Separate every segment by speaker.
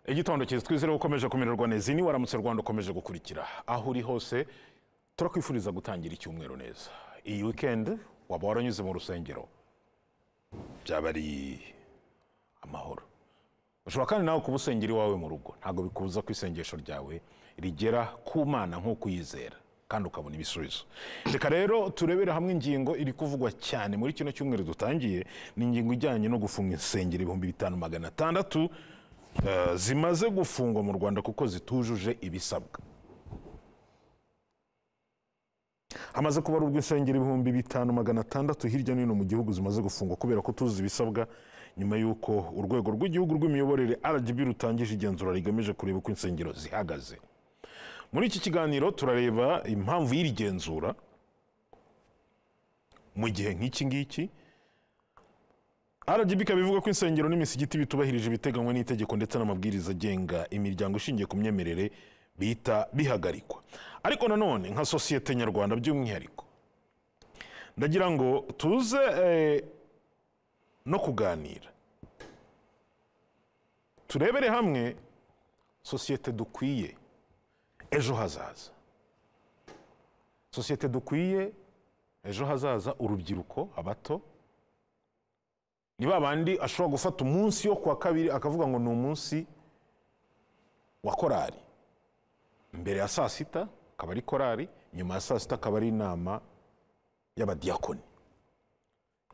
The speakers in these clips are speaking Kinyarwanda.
Speaker 1: igitondo cyiza twizere ukomeje kumererwa neza ni waramutse rwanda ukomeje gukurikira aho uri hose turakwifuriza gutangira icyumweru neza iyi wikendi waba waranyuze mu rusengero byaba ari amahoro ushobora kandi nawe kuba usengera iwawe mu rugo ntabwo bikubuza ko isengesho ryawe rigera ku mana nk'uko uyizera kandi ukabona ibisubizo reka rero turebere hamwe ingingo iri kuvugwa cyane muri kino cyumweru dutangiye ni ingingo ijyanye no gufunga insengero ibihumbi bitanu magana atandatu eh, zimaze gufungwa mu rwanda kuko zitujuje ibisabwa hamaze kubarurwa insengero ibihumbi bitanu magana atandatu hirya no hino mu gihugu zimaze gufungwa kubera ko tuzi ibisabwa nyuma y'uko urwego rw'igihugu rw'imiyoborere rgb rutangije igenzura rigamije kureba uko insengero zihagaze muri iki kiganiro turareba impamvu y'iri genzura mu gihe nk'iki ngiki rgb ikaba ivuga ko insengero n'imisigiti bitubahirije ibiteganywa n'itegeko ndetse n'amabwiriza agenga imiryango ishingiye ku myemerere bihita bihagarikwa ariko nanone nka sosiyete nyarwanda by'umwihariko ndagira ngo tuze eh, no kuganira turebere hamwe sosiyete dukwiye ejo hazaza sosiyete dukwiye ejo hazaza urubyiruko abato ni ba bandi ashobora gufata umunsi wo kuwa kabiri akavuga ngo ni umunsi wa korari mbere ya saa sita akaba ari korari nyuma ya saa sita akaba ari inama y'abadiyakoni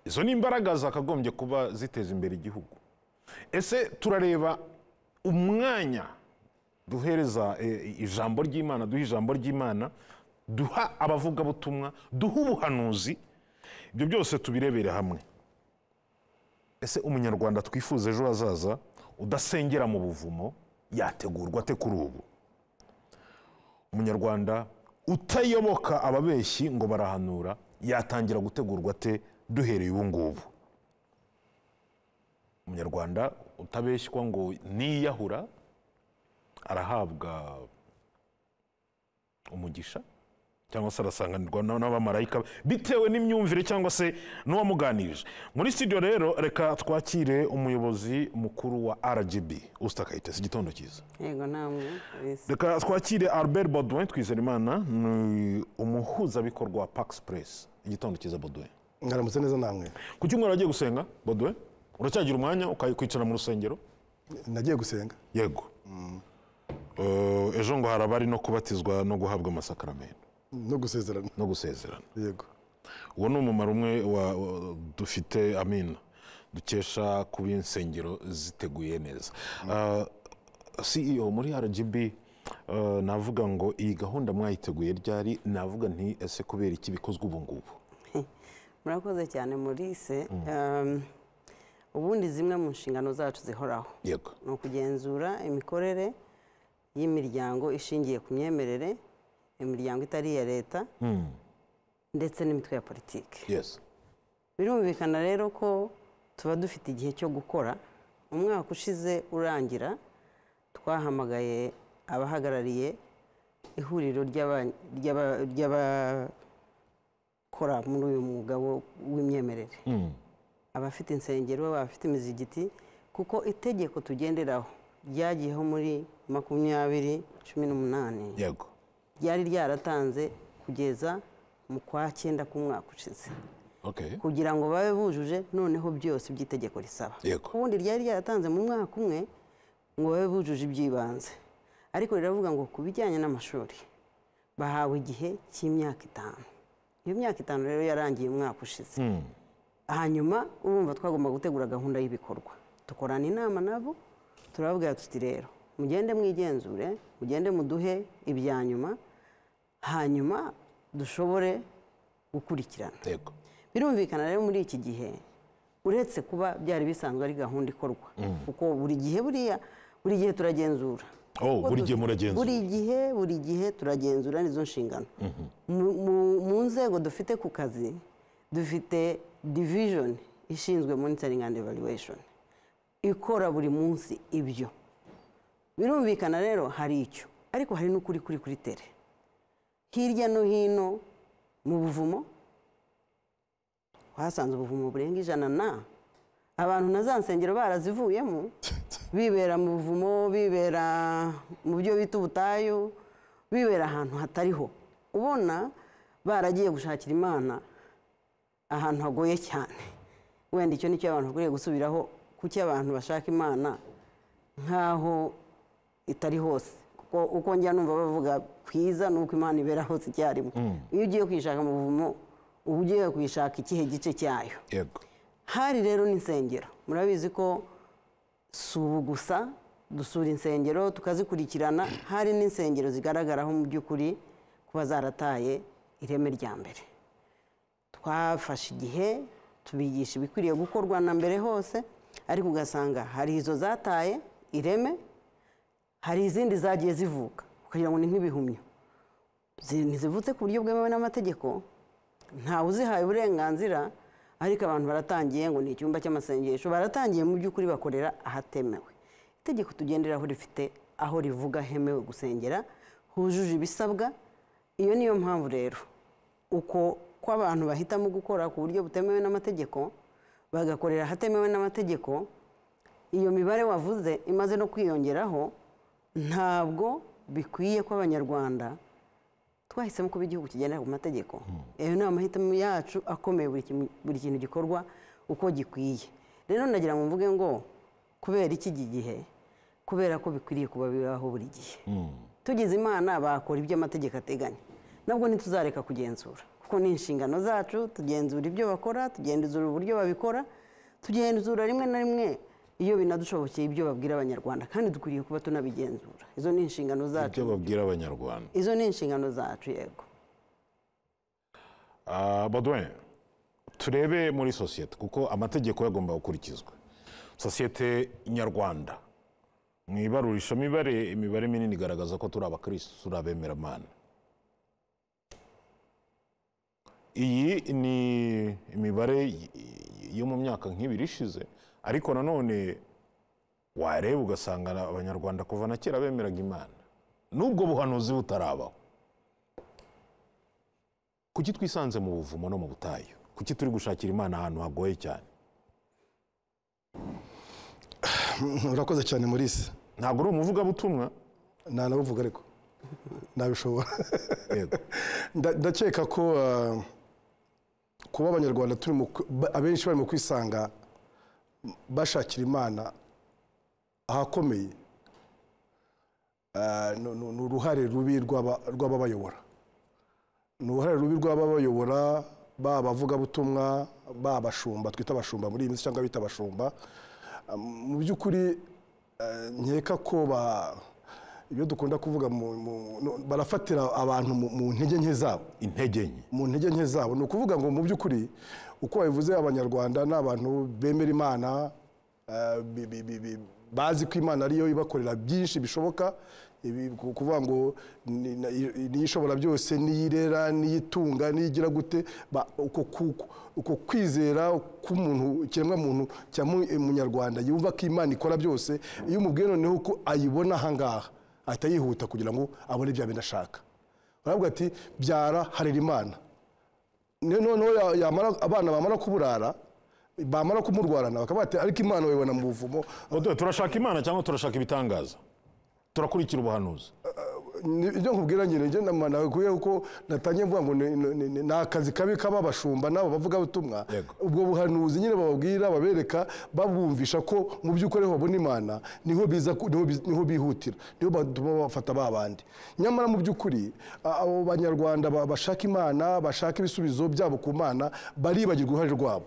Speaker 1: izo ni imbaraga zakagombye kuba ziteza imbere igihugu ese turareba umwanya duhereza eh, ijambo ry'imana duha ijambo ry'imana duha abavugabutumwa duha ubuhanuzi ibyo byose tubirebere hamwe ese umunyarwanda twifuza ejo hazaza udasengera mu buvumo yategurwa ate kuri ubu umunyarwanda utayoboka ababeshyi ngo barahanura yatangira gutegurwa ate duhereye ubu ngubu umunyarwanda utabeshywa ngo niyahura arahabwa umugisha cyangwa se arasanganirwa na- n'abamarayika bitewe n'imyumvire cyangwa se n'uwamuganirije muri studio rero reka twakire umuyobozi mukuru wa rgb usita kayitesi igitondo cyiza
Speaker 2: yego namwe bisi
Speaker 1: reka twakire albert baudouin twizerimana ni umuhuzabikorwa wa pax press igitondo cyiza baudouin
Speaker 3: mwaramutse neza namwe
Speaker 1: ku cyumweru wagiye gusenga baudouin uracyagira umwanya ukakwicara mu rusengero
Speaker 3: nagiye gusenga
Speaker 1: yego Eh, ejo ngo hari abari no kubatizwa no guhabwa amasakaramentu
Speaker 3: no gusezerana
Speaker 1: no gusezerana
Speaker 3: yego
Speaker 1: uwo ni umumaro umwe wa- wa- dufite amina dukesha kuba insengero ziteguye neza Ah, ceo muri rgb eh, navuga ngo iyi gahunda mwayiteguye ryari navuga nti ese kubera iki bikozwe ubu ngubu
Speaker 2: murakoze cyane murise Um, ubundi zimwe mu nshingano zacu zihoraho
Speaker 1: yego
Speaker 2: ni ukugenzura imikorere y'imiryango ishingiye ku myemerere imiryango itari iya leta
Speaker 1: Mm,
Speaker 2: ndetse n'imitwe ya politiki
Speaker 1: yes
Speaker 2: birumvikana rero ko tuba dufite igihe cyo gukora umwaka ushize urangira twahamagaye abahagarariye ihuriro ry'aba- ry'aba- ry'abakora muri uyu mwuga wo- w'imyemerere
Speaker 1: Mm,
Speaker 2: abafite insengero abafite imizigiti kuko itegeko tugenderaho ryagiyeho muri makumyabiri cumi n'umunani
Speaker 1: yego
Speaker 2: ryari ryaratanze kugeza mu kwa cyenda k'umwaka ushize
Speaker 1: okay
Speaker 2: kugira ngo babe bujuje noneho byose by'itegeko risaba
Speaker 1: Yego.
Speaker 2: ubundi ryari ryaratanze mu mwaka umwe ngo babe bujuje iby'ibanze ariko riravuga ngo ku bijyanye n'amashuri bahawe igihe cy'imyaka itanu iyo myaka itanu rero yarangiye umwaka ushize
Speaker 1: Mm,
Speaker 2: hanyuma urumva twagomba gutegura gahunda y'ibikorwa dukorana inama nabo turababwira tuti rero mugende mwigenzure mugende muduhe ibya nyuma hanyuma dushobore gukurikirana
Speaker 1: yego
Speaker 2: birumvikana rero muri iki gihe uretse kuba byari bisanzwe ari gahunda ikorwa kuko buri gihe buriya buri gihe turagenzura
Speaker 1: oh
Speaker 2: Kuko
Speaker 1: buri
Speaker 2: duzi-
Speaker 1: gihe muragenzura
Speaker 2: buri gihe buri gihe turagenzura nizo nshingano Mu- mu- mu nzego dufite ku kazi dufite division ishinzwe monitoring and evaluation ikora buri munsi ibyo birumvikana rero hari icyo ariko hari n'ukuri kuri kuri tere hirya no hino mu buvumo hasanze ubuvumo burenga ijana na abantu na za nsengero barazivuyemo bibera mu buvumo bibera mu byo bita ubutayu bibera ahantu hatariho ubona baragiye gushakira imana ahantu hagoye cyane wenda icyo nicyo abantu bakwiriye gusubiraho kuki abantu bashaka imana nk'aho itari hose kuko uko njya numva bavuga kwiza ni uko imana ibera hose icyarimwe iyo ugiye kuyishaka mu buvumo uba ugiye kuyishaka ikihe gice cyayo
Speaker 1: yego
Speaker 2: hari rero n'insengero murabizi ko si ubu gusa dusura insengero tukazikurikirana hari n'insengero zigaragaraho mu by'ukuri kuba zarataye ireme rya mbere twafashe igihe tubigisha ibikwiriye gukorwa na mbere hose ariko ugasanga hari izo zataye ireme hari izindi zagiye zivuka kugira ngo ni nk'ibihumyo zi- ntizivutse ku buryo bwemewe n'amategeko ntawe uzihaye uburenganzira ariko abantu baratangiye ngo ni icyumba cy'amasengesho baratangiye mu by'ukuri bakorera ahatemewe itegeko tugenderaho rifite aho rivuga hemewe gusengera hujuje ibisabwa iyo niyo mpamvu rero uko ko abantu bahitamo gukora ku buryo butemewe n'amategeko bagakorera ahatemewe n'amategeko iyo mibare wavuze imaze no kwiyongeraho ntabwo bikwiye ko abanyarwanda twahisemo kuba igihugu kigendera ku mategeko ayo ni amahitamo yacu akomeye buri kimwe- buri kintu gikorwa uko gikwiye rero ndagira ngo mvuge ngo kubera iki iki gihe kubera ko bikwiriye kuba bibaho buri gihe tugize imana bakora ibyo amategeko ateganya nabwo ntituzareka kugenzura kuko ni inshingano zacu tugenzura ibyo bakora tugenzura uburyo babikora tugenzura rimwe na rimwe iyo binadushobokeye ibyo babwira abanyarwanda kandi dukwiriye kuba tunabigenzura izo ni inshingano zacu
Speaker 1: ibyo babwira abanyarwanda
Speaker 2: izo ni inshingano zacu yego
Speaker 1: Ah, Baudouin turebe muri sosiyete kuko amategeko yagomba gukurikizwa sosiyete nyarwanda mu ibarurisha mibare imibare minini igaragaza ko turi abakirisitu turi abemeramana iyi ni imibare y- y- yo mu myaka nk'ibiri ishize ariko nanone wareba ugasanga abanyarwanda kuva na kera bemeraga imana n'ubwo buhanuzi butarabaho kuki twisanze mu buvumo no mu butayu kuki turi gushakira imana ahantu hagoye cyane
Speaker 3: urakoze cyane Maurice
Speaker 1: ntabwo uri umuvugabutumwa
Speaker 3: ntanabuvuga ariko nabishobora
Speaker 1: yego
Speaker 3: Nda- ndakeka ko ah, kuba abanyarwanda turi mu ku- ba- abenshi bari mu kwisanga bashakira imana ahakomeye ah, ni ni- ni uruhare rubi rw'aba- rw'ababayobora ni uruhare rubi rw'ababayobora baba abavugabutumwa baba abashumba twita abashumba muri iyi minsi cyangwa bita abashumba Ah, mu by'ukuri eh, nkeka ko ba ibyo dukunda kuvuga mu- mu- no- barafatira abantu mu- mu ntege nke zabo
Speaker 1: intege nke
Speaker 3: mu ntege nke zabo ni ukuvuga ngo mu by'ukuri uko babivuze abanyarwanda ni abantu bemera imana eh, bi- bi- bi- bi- bazi ko imana ariyo ibakorera byinshi bishoboka ibi- ku- kuvuga ngo ni- na- i- niyo ishobora byose niyo irera niyo itunga niyo igira gute ba- uko ku- uko kwizera k'umuntu ikiremwamuntu cya mu- munyarwanda yumva ko imana ikora byose iyo umubwiye noneho ko ayibona ahangaha ahita yihuta kugira ngo abone ibyo bindi ashaka baravuga ati byara harira imana Ne- noneho ya- yamara- abana bamara kuburara bamara kumurwarana bakavuga ati ariko imana bayibona mu buvumo
Speaker 1: Baudouin, turashaka imana cyangwa turashaka ibitangaza turakurikira ubuhanuzi
Speaker 3: Ni- ibyo nkubwira nyine njye nama nakwiye kuko natangiye mvuga ngo ni- ni- ni- ni ni akazi kabi k'ababashumba n'abo bavugabutumwa
Speaker 1: Yego.
Speaker 3: ubwo buhanuzi nyine bababwira babereka babumvisha ko mu by'ukuri ariho babona imana niho biza ku- niho bi- niho bihutira niho batuma bafata ba bandi nyamara mu by'ukuri a- abo banyarwanda ba- bashaka imana bashaka ibisubizo byabo ku mana baribagirwa uruhare rwabo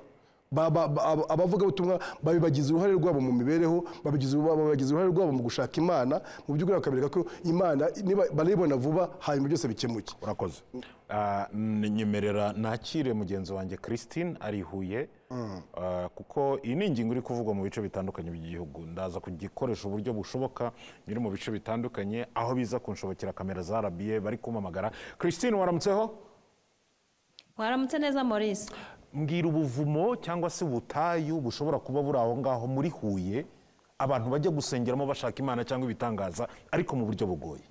Speaker 3: Ba- ba- ba- aba- abavugabutumwa babibagize uruhare rwabo mu mibereho babigize babagize uruhare rwabo mu gushaka imana mu by'ukuri bakabereka ko imana niba- barayibona vuba hanyuma byose bikemuke
Speaker 1: urakoze Ah, n- nyemerera nakire mugenzi wanjye christine ari i huye Ah, kuko iyi ni ingingo iri kuvugwa mu bice bitandukanye by'igihugu ndaza kugikoresha uburyo bushoboka nyiri mu bice bitandukanye aho biza kunshobokera kamera za rba bari kumpamagara christine waramutseho
Speaker 4: waramutse neza maurice
Speaker 1: mbwira ubuvumo cyangwa se ubutayu bushobora kuba buri aho ngaho muri huye abantu bajya gusengeramo bashaka imana cyangwa ibitangaza ariko mu buryo bugoye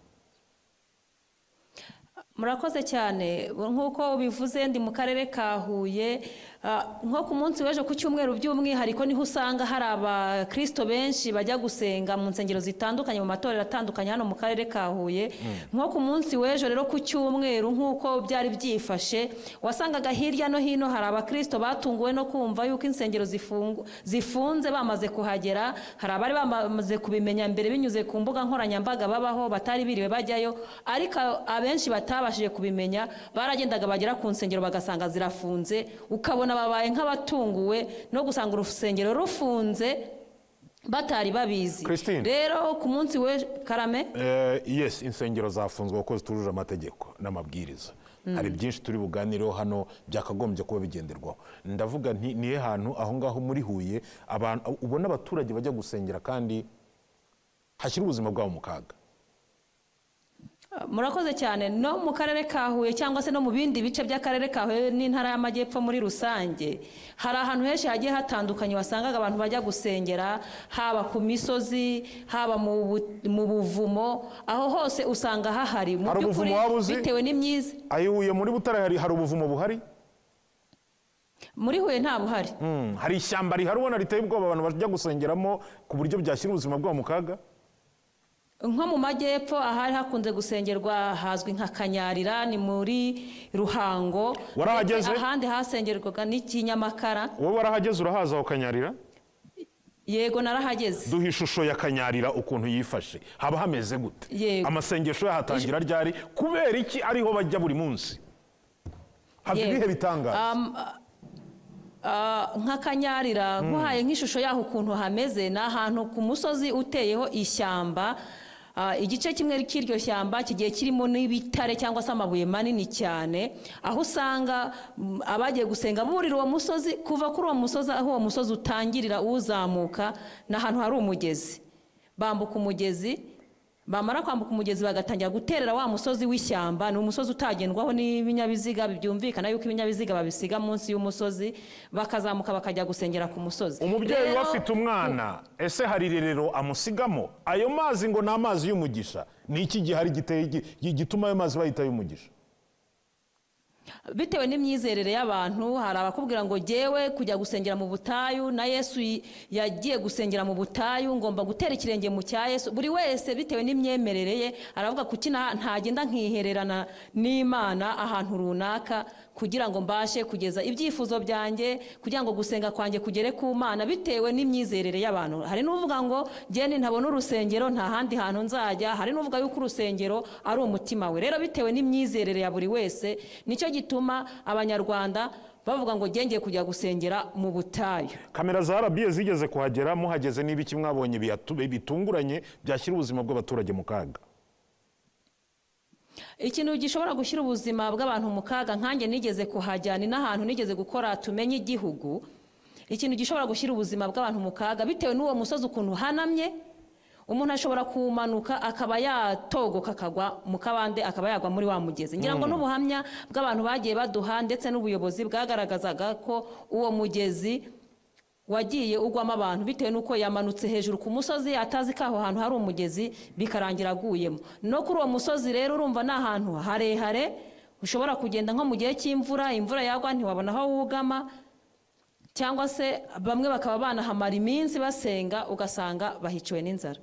Speaker 4: murakoze cyane nk'uko bivuze ndi mu karere ka huye Ah, nko ku munsi w'ejo ku cyumweru by'umwihariko niho usanga hari abakirisito benshi bajya gusenga mu nsengero zitandukanye mu matorero atandukanye hano mu karere ka huye nko ku munsi w'ejo rero ku cyumweru nk'uko byari byifashe wasangaga hirya no hino hari abakirisito batunguwe no kumva yuko insengero zifungu- zifunze bamaze kuhagera hari abari bamaze kubimenya mbere binyuze ku mbuga nkoranyambaga babaho batari biriwe bajyayo ariko abenshi batabashije kubimenya baragendaga bagera ku nsengero bagasanga zirafunze ukabona babaye nk'abatunguwe no gusanga urusengero rufunze batari babizi
Speaker 1: Christine.
Speaker 4: rero ku munsi we karame
Speaker 1: Eh, yes insengero zafunzwe kuko zitujuje amategeko n'amabwiriza hari byinshi turi buganireho hano byakagombye kuba bigenderwaho ndavuga nti nihe hantu aho ngaho muri huye abantu ubona abaturage bajya gusengera kandi hashyira ubuzima bwabo mu kaga
Speaker 4: murakoze cyane no mu karere ka huye cyangwa se no mu bindi bice by'akarere ka huye n'intara y'amajyepfo muri rusange hari ahantu henshi hagiye hatandukanye wasangaga abantu bajya gusengera haba ku misozi haba mu bu- mu buvumo aho hose usanga hahari mu
Speaker 1: Hari
Speaker 4: by'ukuri
Speaker 1: ubuvumo waba uzi?
Speaker 4: bitewe n'imyiza
Speaker 1: ayo huye muri butare hari, hari ubuvumo buhari
Speaker 4: muri huye nta buhari
Speaker 1: Mm, hari ishyamba rihari ubona riteye ubwoba abantu bajya gusengeramo ku buryo byashyira ubuzima bwabo mu kaga
Speaker 4: nko mu majyepfo ahari hakunze gusengerwa hazwi nka kanyarira ni muri ruhango
Speaker 1: Warahageze?
Speaker 4: ndetse ahandi hasengerwaga n'ikinyamakara
Speaker 1: wowe warahageze urahaza aho kanyarira
Speaker 4: yego narahageze
Speaker 1: duha ishusho ya kanyarira ukuntu yifashe haba hameze gute
Speaker 4: Yego.
Speaker 1: amasengesho yahatangira ryari kubera iki ariho bajya buri munsi hava
Speaker 4: Yego.
Speaker 1: ibihe bitangaza
Speaker 4: Um, ah, nka kanyarira nkuhaye nk'ishusho yaho ukuntu hameze ni ahantu ku musozi uteyeho ishyamba Ah, igice kimwe cy'iryo shyamba kigiye kirimo n'ibitare cyangwa se amabuye manini cyane aho usanga mm, abagiye gusenga burira uwo musozi kuva kuri uwo musozi aho uwo musozi utangirira uzamuka ni ahantu hari umugezi bambuka umugezi bamara kwambuka umugezi bagatangira guterera wa musozi w'ishyamba ni umusozi utagendwaho n'ibinyabiziga byumvikana yuko ibinyabiziga babisiga munsi y'umusozi bakazamuka bakajya gusengera ku musozi
Speaker 1: umubyeyi
Speaker 4: Rero,
Speaker 1: we afite umwana ese hari irerero amusigamo ayo mazi ngo ni amazi y'umugisha ni iki gihari giteye gi- gituma ayo mazi bayita ay'umugisha
Speaker 4: bitewe n'imyizerere y'abantu hari abakubwira ngo jyewe kujya gusengera mu butayu na yesu y- yagiye gusengera mu butayu ngomba gutera ikirenge mu cya yesu buri wese bitewe n'imyemerere ye aravuga kuki nta- ntagenda nkihererana n'imana ahantu runaka kugira ngo mbashe kugeza ibyifuzo byanjye kugira ngo gusenga kwanjye kugere ku mana bitewe n'imyizerere y'abantu hari n'uvuga ngo jyene ntabona urusengero nta handi hantu nzajya hari n'uvuga yuko urusengero ari umutima we rero bitewe n'imyizerere ya buri wese nicyo gituma abanyarwanda bavuga ngo jyengeye kujya gusengera mu butayu
Speaker 1: kamera za rabiye zigeze kuhagera muhageze n'ibiki mwabonye biyatu- bitunguranye byashyira ubuzima bw'abaturage mu kaga
Speaker 4: ikintu gishobora gushyira ubuzima bw'abantu mu kaga nkanjye nigeze kuhajya ni n'ahantu nigeze gukora tumenye igihugu ikintu gishobora gushyira ubuzima bw'abantu mu kaga bitewe n'uwo musozi ukuntu uhanamye umuntu ashobora kuwumanuka akaba yatogoka akagwa mu kabande akaba yagwa muri wa mugezi ngira ngo n'ubuhamya bw'abantu bagiye baduha ndetse n'ubuyobozi bwagaragazaga ko uwo mugezi wagiye ugwamo abantu bitewe n'uko yamanutse hejuru ku musozi atazi ko aho hantu hari umugezi bikarangira aguyemo no kuri uwo musozi rero urumva ni ahantu harehare ushobora kugenda nko mu gihe cy'imvura imvura yagwa ntiwabona aho wugama cyangwa se bamwe bakaba banahamara iminsi basenga ugasanga bahiciwe n'inzara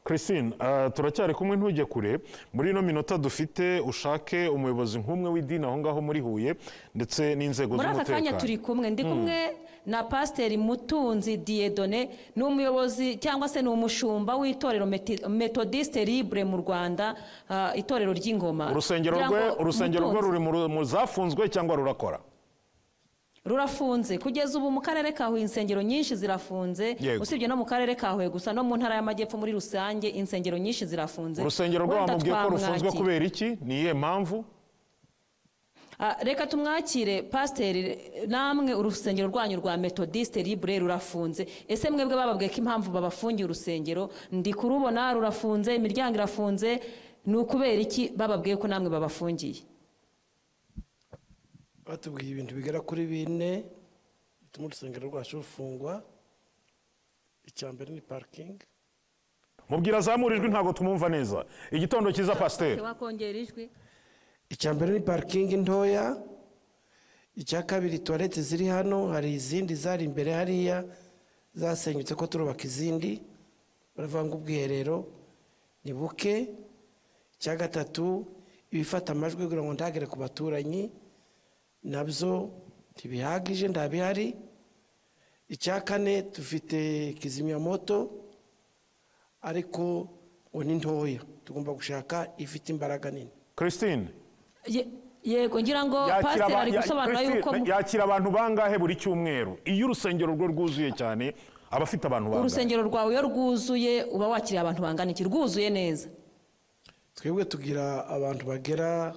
Speaker 1: christine eh, turacyari kumwe ntujye kure muri ino minota dufite ushake umuyobozi nk'umwe w'idini aho ngaho muri huye ndetse n'inzego
Speaker 4: muri aka kanya turi
Speaker 1: z'umutekano
Speaker 4: kumwe ndi kumwe na pasiteri mutunzi diyedone ni umuyobozi cyangwa se ni umushumba w'itorero Meti- metodiste libre mu rwanda ah, itorero ry'ingoma
Speaker 1: urusengero
Speaker 4: Kugira
Speaker 1: rwe
Speaker 4: ngo
Speaker 1: urusengero rwe
Speaker 4: Mutunzi-
Speaker 1: ruri mu ru- mu zafunzwe cyangwa rurakora
Speaker 4: rurafunze kugeza ubu mu karere ka huye insengero nyinshi zirafunze
Speaker 1: Yego.
Speaker 4: usibye no mu karere ka huye gusa no mu ntara y'amajyepfo muri rusange insengero nyinshi zirafunze
Speaker 1: urusengero rwe
Speaker 4: Wenda
Speaker 1: bamubwiye ko rufunzwe
Speaker 4: twamwakira.
Speaker 1: kubera iki ni iyihe mpamvu
Speaker 4: Ah, reka tumwakire pasiteri namwe urusengero rwanyu rwa metodiste libre rurafunze ese mwebwe bababwiye ko impamvu babafungiye urusengero ndi kurubona rurafunze imiryango irafunze ni ukubera iki bababwiye ko namwe babafungiye
Speaker 5: batubwiye ibintu bigera kuri bine bituma urusengero rwacu rufungwa icya mbere ni parikingi
Speaker 1: mubwira azamurijwe ntabwo tumumva neza igitondo cyiza pasiteri
Speaker 4: wakongera ijwi
Speaker 5: icya mbere ni parikingi ntoya icya kabiri tuwarete ziri hano hari izindi zari imbere hariya zasenyutse ko turubaka izindi baravuga ngo ubwiherero ni buke icya gatatu ibifata amajwi kugira ngo ndagere ku baturanyi nabyo ntibihagije ndabihari icya kane dufite kizimyamoto ariko ngo ni ntoya tugomba gushaka ifite imbaraga nini
Speaker 1: christine
Speaker 4: Ye- yego ngira ngo
Speaker 1: yakira
Speaker 4: pasiteri
Speaker 1: aba-
Speaker 4: ari
Speaker 1: ya-
Speaker 4: gusobanura
Speaker 1: Christine,
Speaker 4: yuko mu-
Speaker 1: yakira abantu bangahe buri cyumweru iyo urusengero rwe rwuzuye cyane aba afite abantu bangahe
Speaker 4: urusengero rwawe iyo rwuzuye uba wakiriye abantu bangana iki rwuzuye neza
Speaker 5: twebwe tugira abantu bagera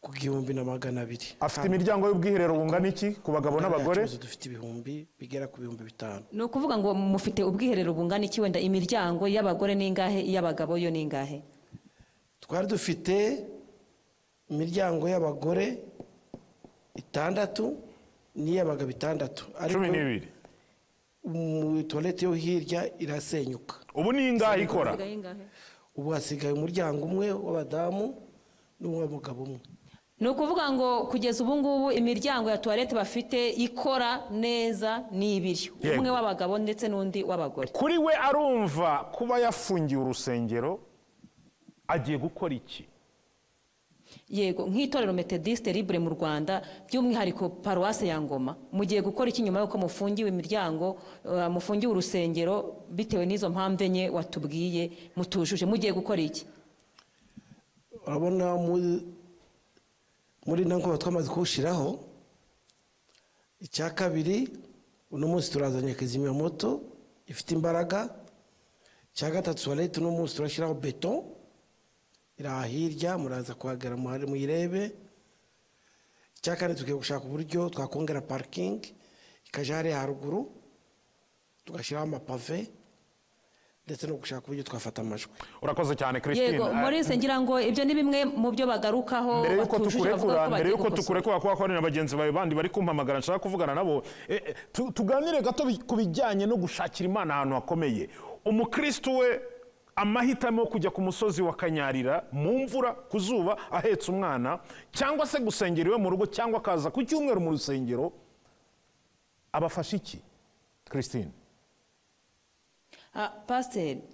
Speaker 5: ku gihumbi na magana abiri
Speaker 1: afite imiryango y'ubwiherero bungana iki ku bagabo n'abagore
Speaker 5: Yacu dufite ibihumbi bigera ku bihumbi bitanu
Speaker 4: ni ukuvuga ngo mufite ubwiherero bungana iki wenda imiryango y'abagore n'ingahe iy'abagabo yo n'ingahe
Speaker 5: twari dufite imiryango y'abagore itandatu n'iy'abagabo itandatu
Speaker 1: cumi
Speaker 5: ariko
Speaker 1: n'ibiri
Speaker 5: mu tuwarete yo hirya irasenyuka
Speaker 1: ubu ni ingahe ikora
Speaker 4: Isigaye ingahe?
Speaker 5: ubu hasigaye umuryango umwe w'abadamu n'uw'abagabo umwe
Speaker 4: ni ukuvuga ngo kugeza ubu ngubu imiryango ya tuwarete bafite ikora neza ni ibiri
Speaker 1: Yego.
Speaker 4: umwe w'abagabo ndetse n'undi w'abagore
Speaker 1: kuri we arumva kuba yafungiye urusengero agiye gukora iki
Speaker 4: yego nk'itorero metodisite libure mu rwanda by'umwihariko paruwase ya ngoma mugiye gukora iki nyuma y'uko mufungiwe imiryango eh, mufungiwe urusengero bitewe n'izo mpamvu enye watubwiye mutujuje mugiye gukora iki
Speaker 5: urabona muri- muri ntabwo twamaze kuwushyiraho icya kabiri uno munsi turazanye kizimyamoto ifite imbaraga icya gatatu tuwarete uno munsi turashyiraho beto iri aha hirya muraza kuhagera muhare muyirebe icya kane tugiye gushaka uburyo twakongera parikingi ikajya hariya haruguru tugashyiraho amapave ndetse no gushaka uburyo twafata amajwi
Speaker 1: urakoze cyane christine
Speaker 4: yego
Speaker 1: Ah,
Speaker 4: maurice ngira ngo ibyo ni bimwe mu byo bagarukaho
Speaker 1: mbere yuko
Speaker 4: batujuje bavuga ko
Speaker 1: tukurekura mbere
Speaker 4: bagiye
Speaker 1: yuko
Speaker 4: gukosora.
Speaker 1: tukurekura kuba hari na bagenzi bawe bandi bari kumpamagara nshaka kuvugana nabo Eh, eh, tu- tuganire gato bi- ku bijyanye no gushakira imana ahantu hakomeye umukristo we amahitamo yo kujya ku musozi wa kanyarira mu mvura ku zuba ahetse umwana cyangwa se gusengera iwe mu rugo cyangwa akaza ku cyumweru mu rusengero abafasha iki christine
Speaker 4: Ah, pasiteri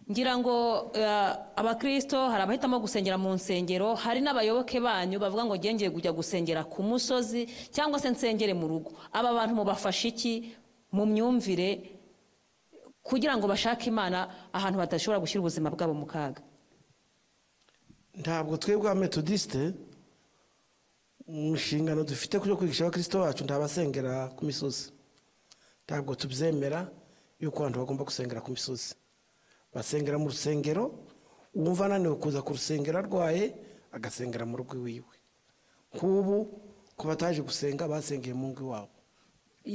Speaker 4: ngira ngo eh, abakirisito hari abahitamo gusengera mu nsengero hari n'abayoboke banyu bavuga ngo ngiye ngiye kujya gusengera ku musozi cyangwa se nsengere mu rugo aba bantu mubafasha iki mu myumvire kugira ngo bashake imana ahantu badashobora gushyira ubuzima bwabo mu kaga
Speaker 5: ntabwo twebwe abametodisite mu nshingano dufite yo kwigisha abakristo bacu ntabasengera ku misozi ntabwo tubyemera yuko abantu bagomba gusengera ku misozi basengera mu rusengero uwumva ananiwe kuza ku rusengero arwaye agasengera mu rugo iwiwe nk'ubu ku bataje gusenga basengeye mu ngo iwabo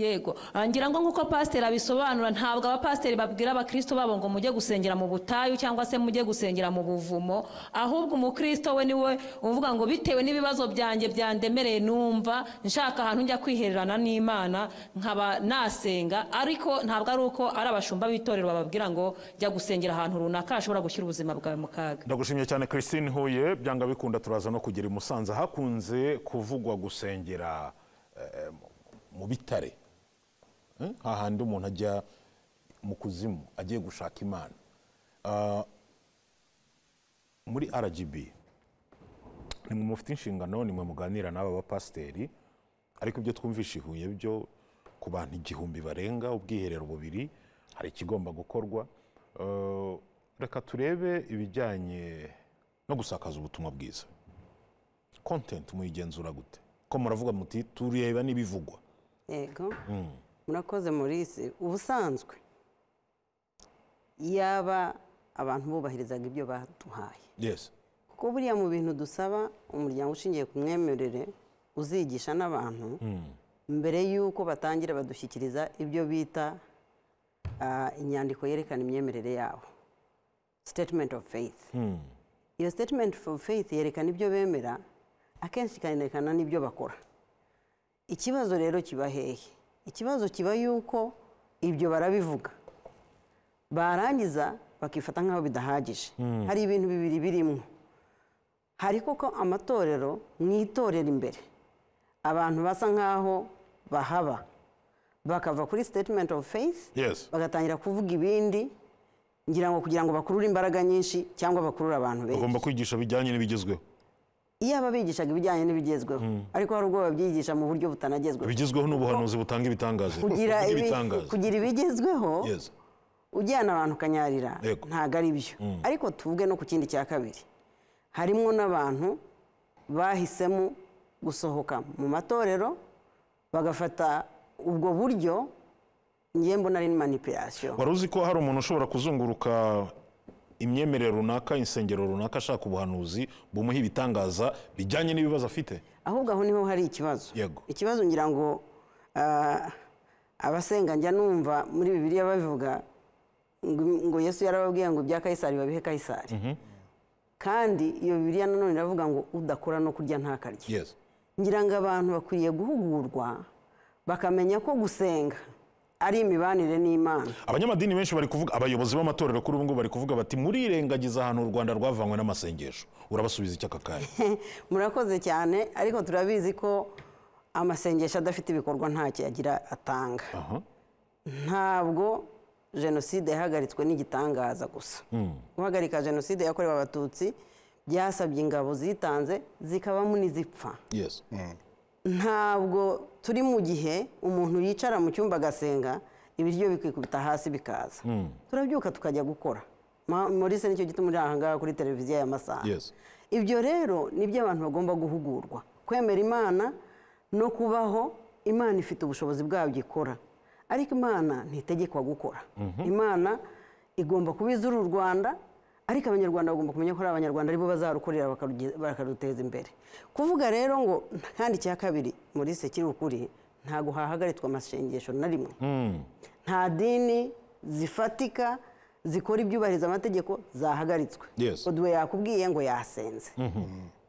Speaker 4: yego Ah, ngira ngo nk'uko pasiteri abisobanura ntabwo abapasiteri babwira abakristo babo ngo mujye gusengera mu butayu cyangwa se mujye gusengera mu buvumo ahubwo umukristo we niwe uvuga ngo bitewe n'ibibazo byanjye byandemereye numva nshaka ahantu njya kwihererana n'imana nkaba nasenga ariko ntabwo ari uko ari abashumba b'itorero bababwira ngo jya gusengera ahantu runaka hashobora gushyira ubuzima bwawe mu kaga
Speaker 1: ndagushimye cyane christine huye byanga bikunda turaza no kugera i musanze hakunze kuvugwa gusengera eh, mu bitare Hmm? hahandi umuntu ajya mu kuzimu agiye gushaka imana Ah, muri rgb nimwe mufite inshingano nimwe muganira n'aba bapasiteri ariko ibyo twumvishe i huye byo ku bantu igihumbi barenga ubwiherero bubiri hari ikigomba gukorwa Eh, reka turebe ibijyanye no gusakaza ubutumwa bwiza kontenti muyigenzura gute ko muravuga muti tureba n'ibivugwa
Speaker 2: yego murakoze murisi ubusanzwe yaba abantu bubahirizaga ibyo baduhaye
Speaker 1: yes
Speaker 2: kuko buriya mu bintu dusaba umuryango ushingiye ku mwemerere uzigisha n'abantu mbere y'uko batangira badushyikiriza ibyo bita ah, inyandiko yerekana imyemerere yabo statement of faith iyo statement of faith yerekana ibyo bemera akenshi ikanerekana n'ibyo bakora ikibazo rero kiba hehe ikibazo kiba yuko ibyo barabivuga barangiza bakifata nk'aho bidahagije hari ibintu bibiri birimo hari koko amatorero mu itorero imbere abantu basa nk'aho bahaba bakava kuri sitetimenti ofu feyisi
Speaker 1: Yes.
Speaker 2: bagatangira kuvuga ibindi ngira ngo kugira ngo bakurure imbaraga nyinshi cyangwa bakurure abantu benshi
Speaker 1: bagomba kwigisha bijyanye n'ibigezweho
Speaker 2: iyo aba bigishaga ibijyanye n'ibigezweho ariko hari ubwo babyigisha mu buryo butanagezweho
Speaker 1: ibigezweho ni ubuhanuzi butanga ibitangaza
Speaker 2: kugira
Speaker 1: Kuvuga
Speaker 2: ibi-
Speaker 1: ibitangaza
Speaker 2: kugira ibigezweho
Speaker 1: Yes.
Speaker 2: ujyana abantu ukanyarira
Speaker 1: Yego.
Speaker 2: ntabwo ari byo ariko tuvuge no ku kindi cya kabiri harimo n'abantu bahisemo gusohoka mu matorero bagafata ubwo buryo ngiye mbona ari manipulation
Speaker 1: wari uzi ko hari umuntu ushobora kuzunguruka imyemerere runaka insengero runaka ashaka ubuhanuzi bumuha ibitangaza bijyanye n'ibibazo afite
Speaker 2: ahubwo aho niho hari ikibazo
Speaker 1: Yego.
Speaker 2: ikibazo ngira ngo ah, abasenga njya numva muri bibiliya babivuga ngo ngo yesu yarababwiye ngo ibya kayisari babihe kayisari kandi iyo bibiliya nanone iravuga ngo udakora no kurya ntakarye
Speaker 1: yes
Speaker 2: ngira ngo abantu bakwiriye guhugurwa bakamenya ko gusenga ari imibanire n'imana
Speaker 1: abanyamadini benshi bari kuvuga abayobozi b'amatorero kuri ubu ngubu bari kuvuga bati murirengagiza ahantu u rwanda rwavanywe n'amasengesho urabasubiza iki aka kanya
Speaker 2: murakoze cyane ariko turabizi ko amasengesho adafite ibikorwa ntacyo yagira atanga
Speaker 1: Aha.
Speaker 2: ntabwo jenoside yahagaritswe n'igitangaza gusa guhagarika jenoside yakorewe abatutsi byasabye ingabo zitanze zikabamo n'izipfa
Speaker 1: yes
Speaker 2: ntabwo turi mu gihe umuntu yicara mu cyumba agasenga ibiryo bikikubita hasi bikaza turabyuka tukajya gukora Ma- maurice nicyo gituma uri aha ngaha kuri televiziyo ya masaha
Speaker 1: Yes.
Speaker 2: ibyo rero ni byo abantu bagomba guhugurwa kwemera imana no kubaho imana ifite ubushobozi bwabyo ikora ariko imana ntitegekwa gukora imana igomba kuba izura u rwanda ariko abanyarwanda bagomba kumenya ko ari abanyarwanda aribo bazarukorera bakaruge- bakaruteza imbere kuvuga rero ngo kandi icya kabiri muri se kiri ukuri ntabwo hahagaritswe amasengesho na rimwe nta dini zifatika zikora ibyubahiriza amategeko zahagaritswe
Speaker 1: Yes.
Speaker 2: oduwe yakubwiye ngo yasenze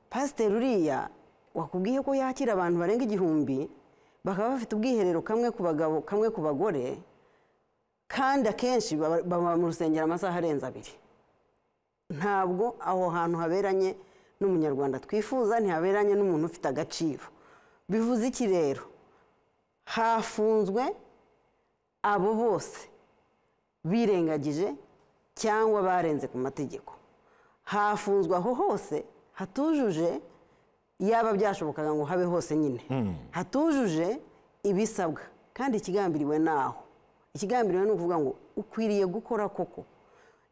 Speaker 2: pasiteri uriya wakubwiye ko yakira abantu barenga igihumbi bakaba bafite ubwiherero kamwe ku bagabo kamwe ku bagore kandi akenshi baba baba mu rusengero amasaha arenze abiri ntabwo aho hantu haberanye n'umunyarwanda twifuza ntihaberanye n'umuntu ufite agaciro bivuze iki rero hafunzwe abo bose birengagije cyangwa barenze ku mategeko hafunzwe aho hose hatujuje yaba byashobokaga ngo habe hose nyine hatujuje ibisabwa kandi ikigambiriwe naho ikigambiriwe ni ukuvuga ngo ukwiriye gukora koko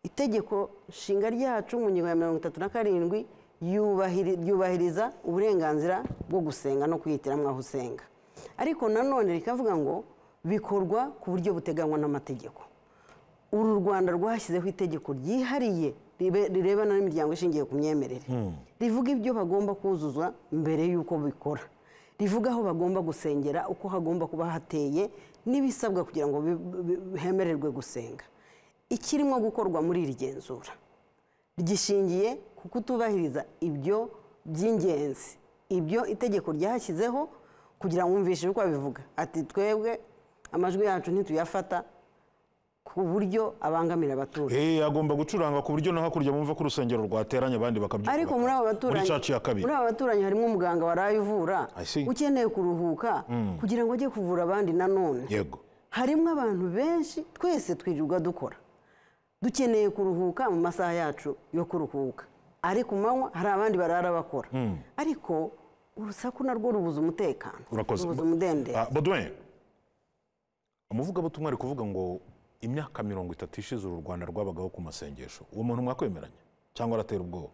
Speaker 2: itegeko nshinga ryacu mu ngingo ya mirongo itatu na karindwi yubahiri- ryubahiriza uburenganzira bwo gusenga no kwihitiramo aho usenga ariko nanone rikavuga ngo bikorwa ku buryo buteganywa n'amategeko uru rwanda rwashyizeho itegeko ryihariye ribe- rirebana n'imiryango ishingiye ku myemerere rivuga ibyo bagomba kuzuza mbere y'uko bikora rivuga aho bagomba gusengera uko hagomba kuba hateye n'ibisabwa kugira ngo bi- bi- hemererwe gusenga ikirimo gukorwa muri iri genzura gishingiye ku kutubahiriza ibyo by'ingenzi ibyo itegeko ryashyizeho kugira ngo wumvishe uko babivuga ati twebwe amajwi yacu ntituyafata ku buryo abangamira abaturanyi
Speaker 1: Eh, agomba gucuranga ku buryo no hakurya bumva ko urusengero rwateranye abandi bakabyuka
Speaker 2: ariko muri abo baturanyi
Speaker 1: muri caci ya kabiri
Speaker 2: muri abo baturanyi harimo umuganga waraye uvura
Speaker 1: I see.
Speaker 2: ukeneye kuruhuka kugira ngo ajye kuvura abandi nanone
Speaker 1: yego
Speaker 2: harimo abantu benshi twese twirirwa dukora dukeneye kuruhuka mu masaha yacu yo kuruhuka ariko manywa hari abandi barara bakora ariko urusaku narwo rubuza umutekano
Speaker 1: urakoze
Speaker 2: rubuza umudendezo
Speaker 1: Ah, Baudouin, umuvugabutumwa ari kuvuga ngo imyaka mirongo itatu ishize uru rwanda rwabagaho ku masengesho uwo muntu mwakwemeranya cyangwa aratera ubwoba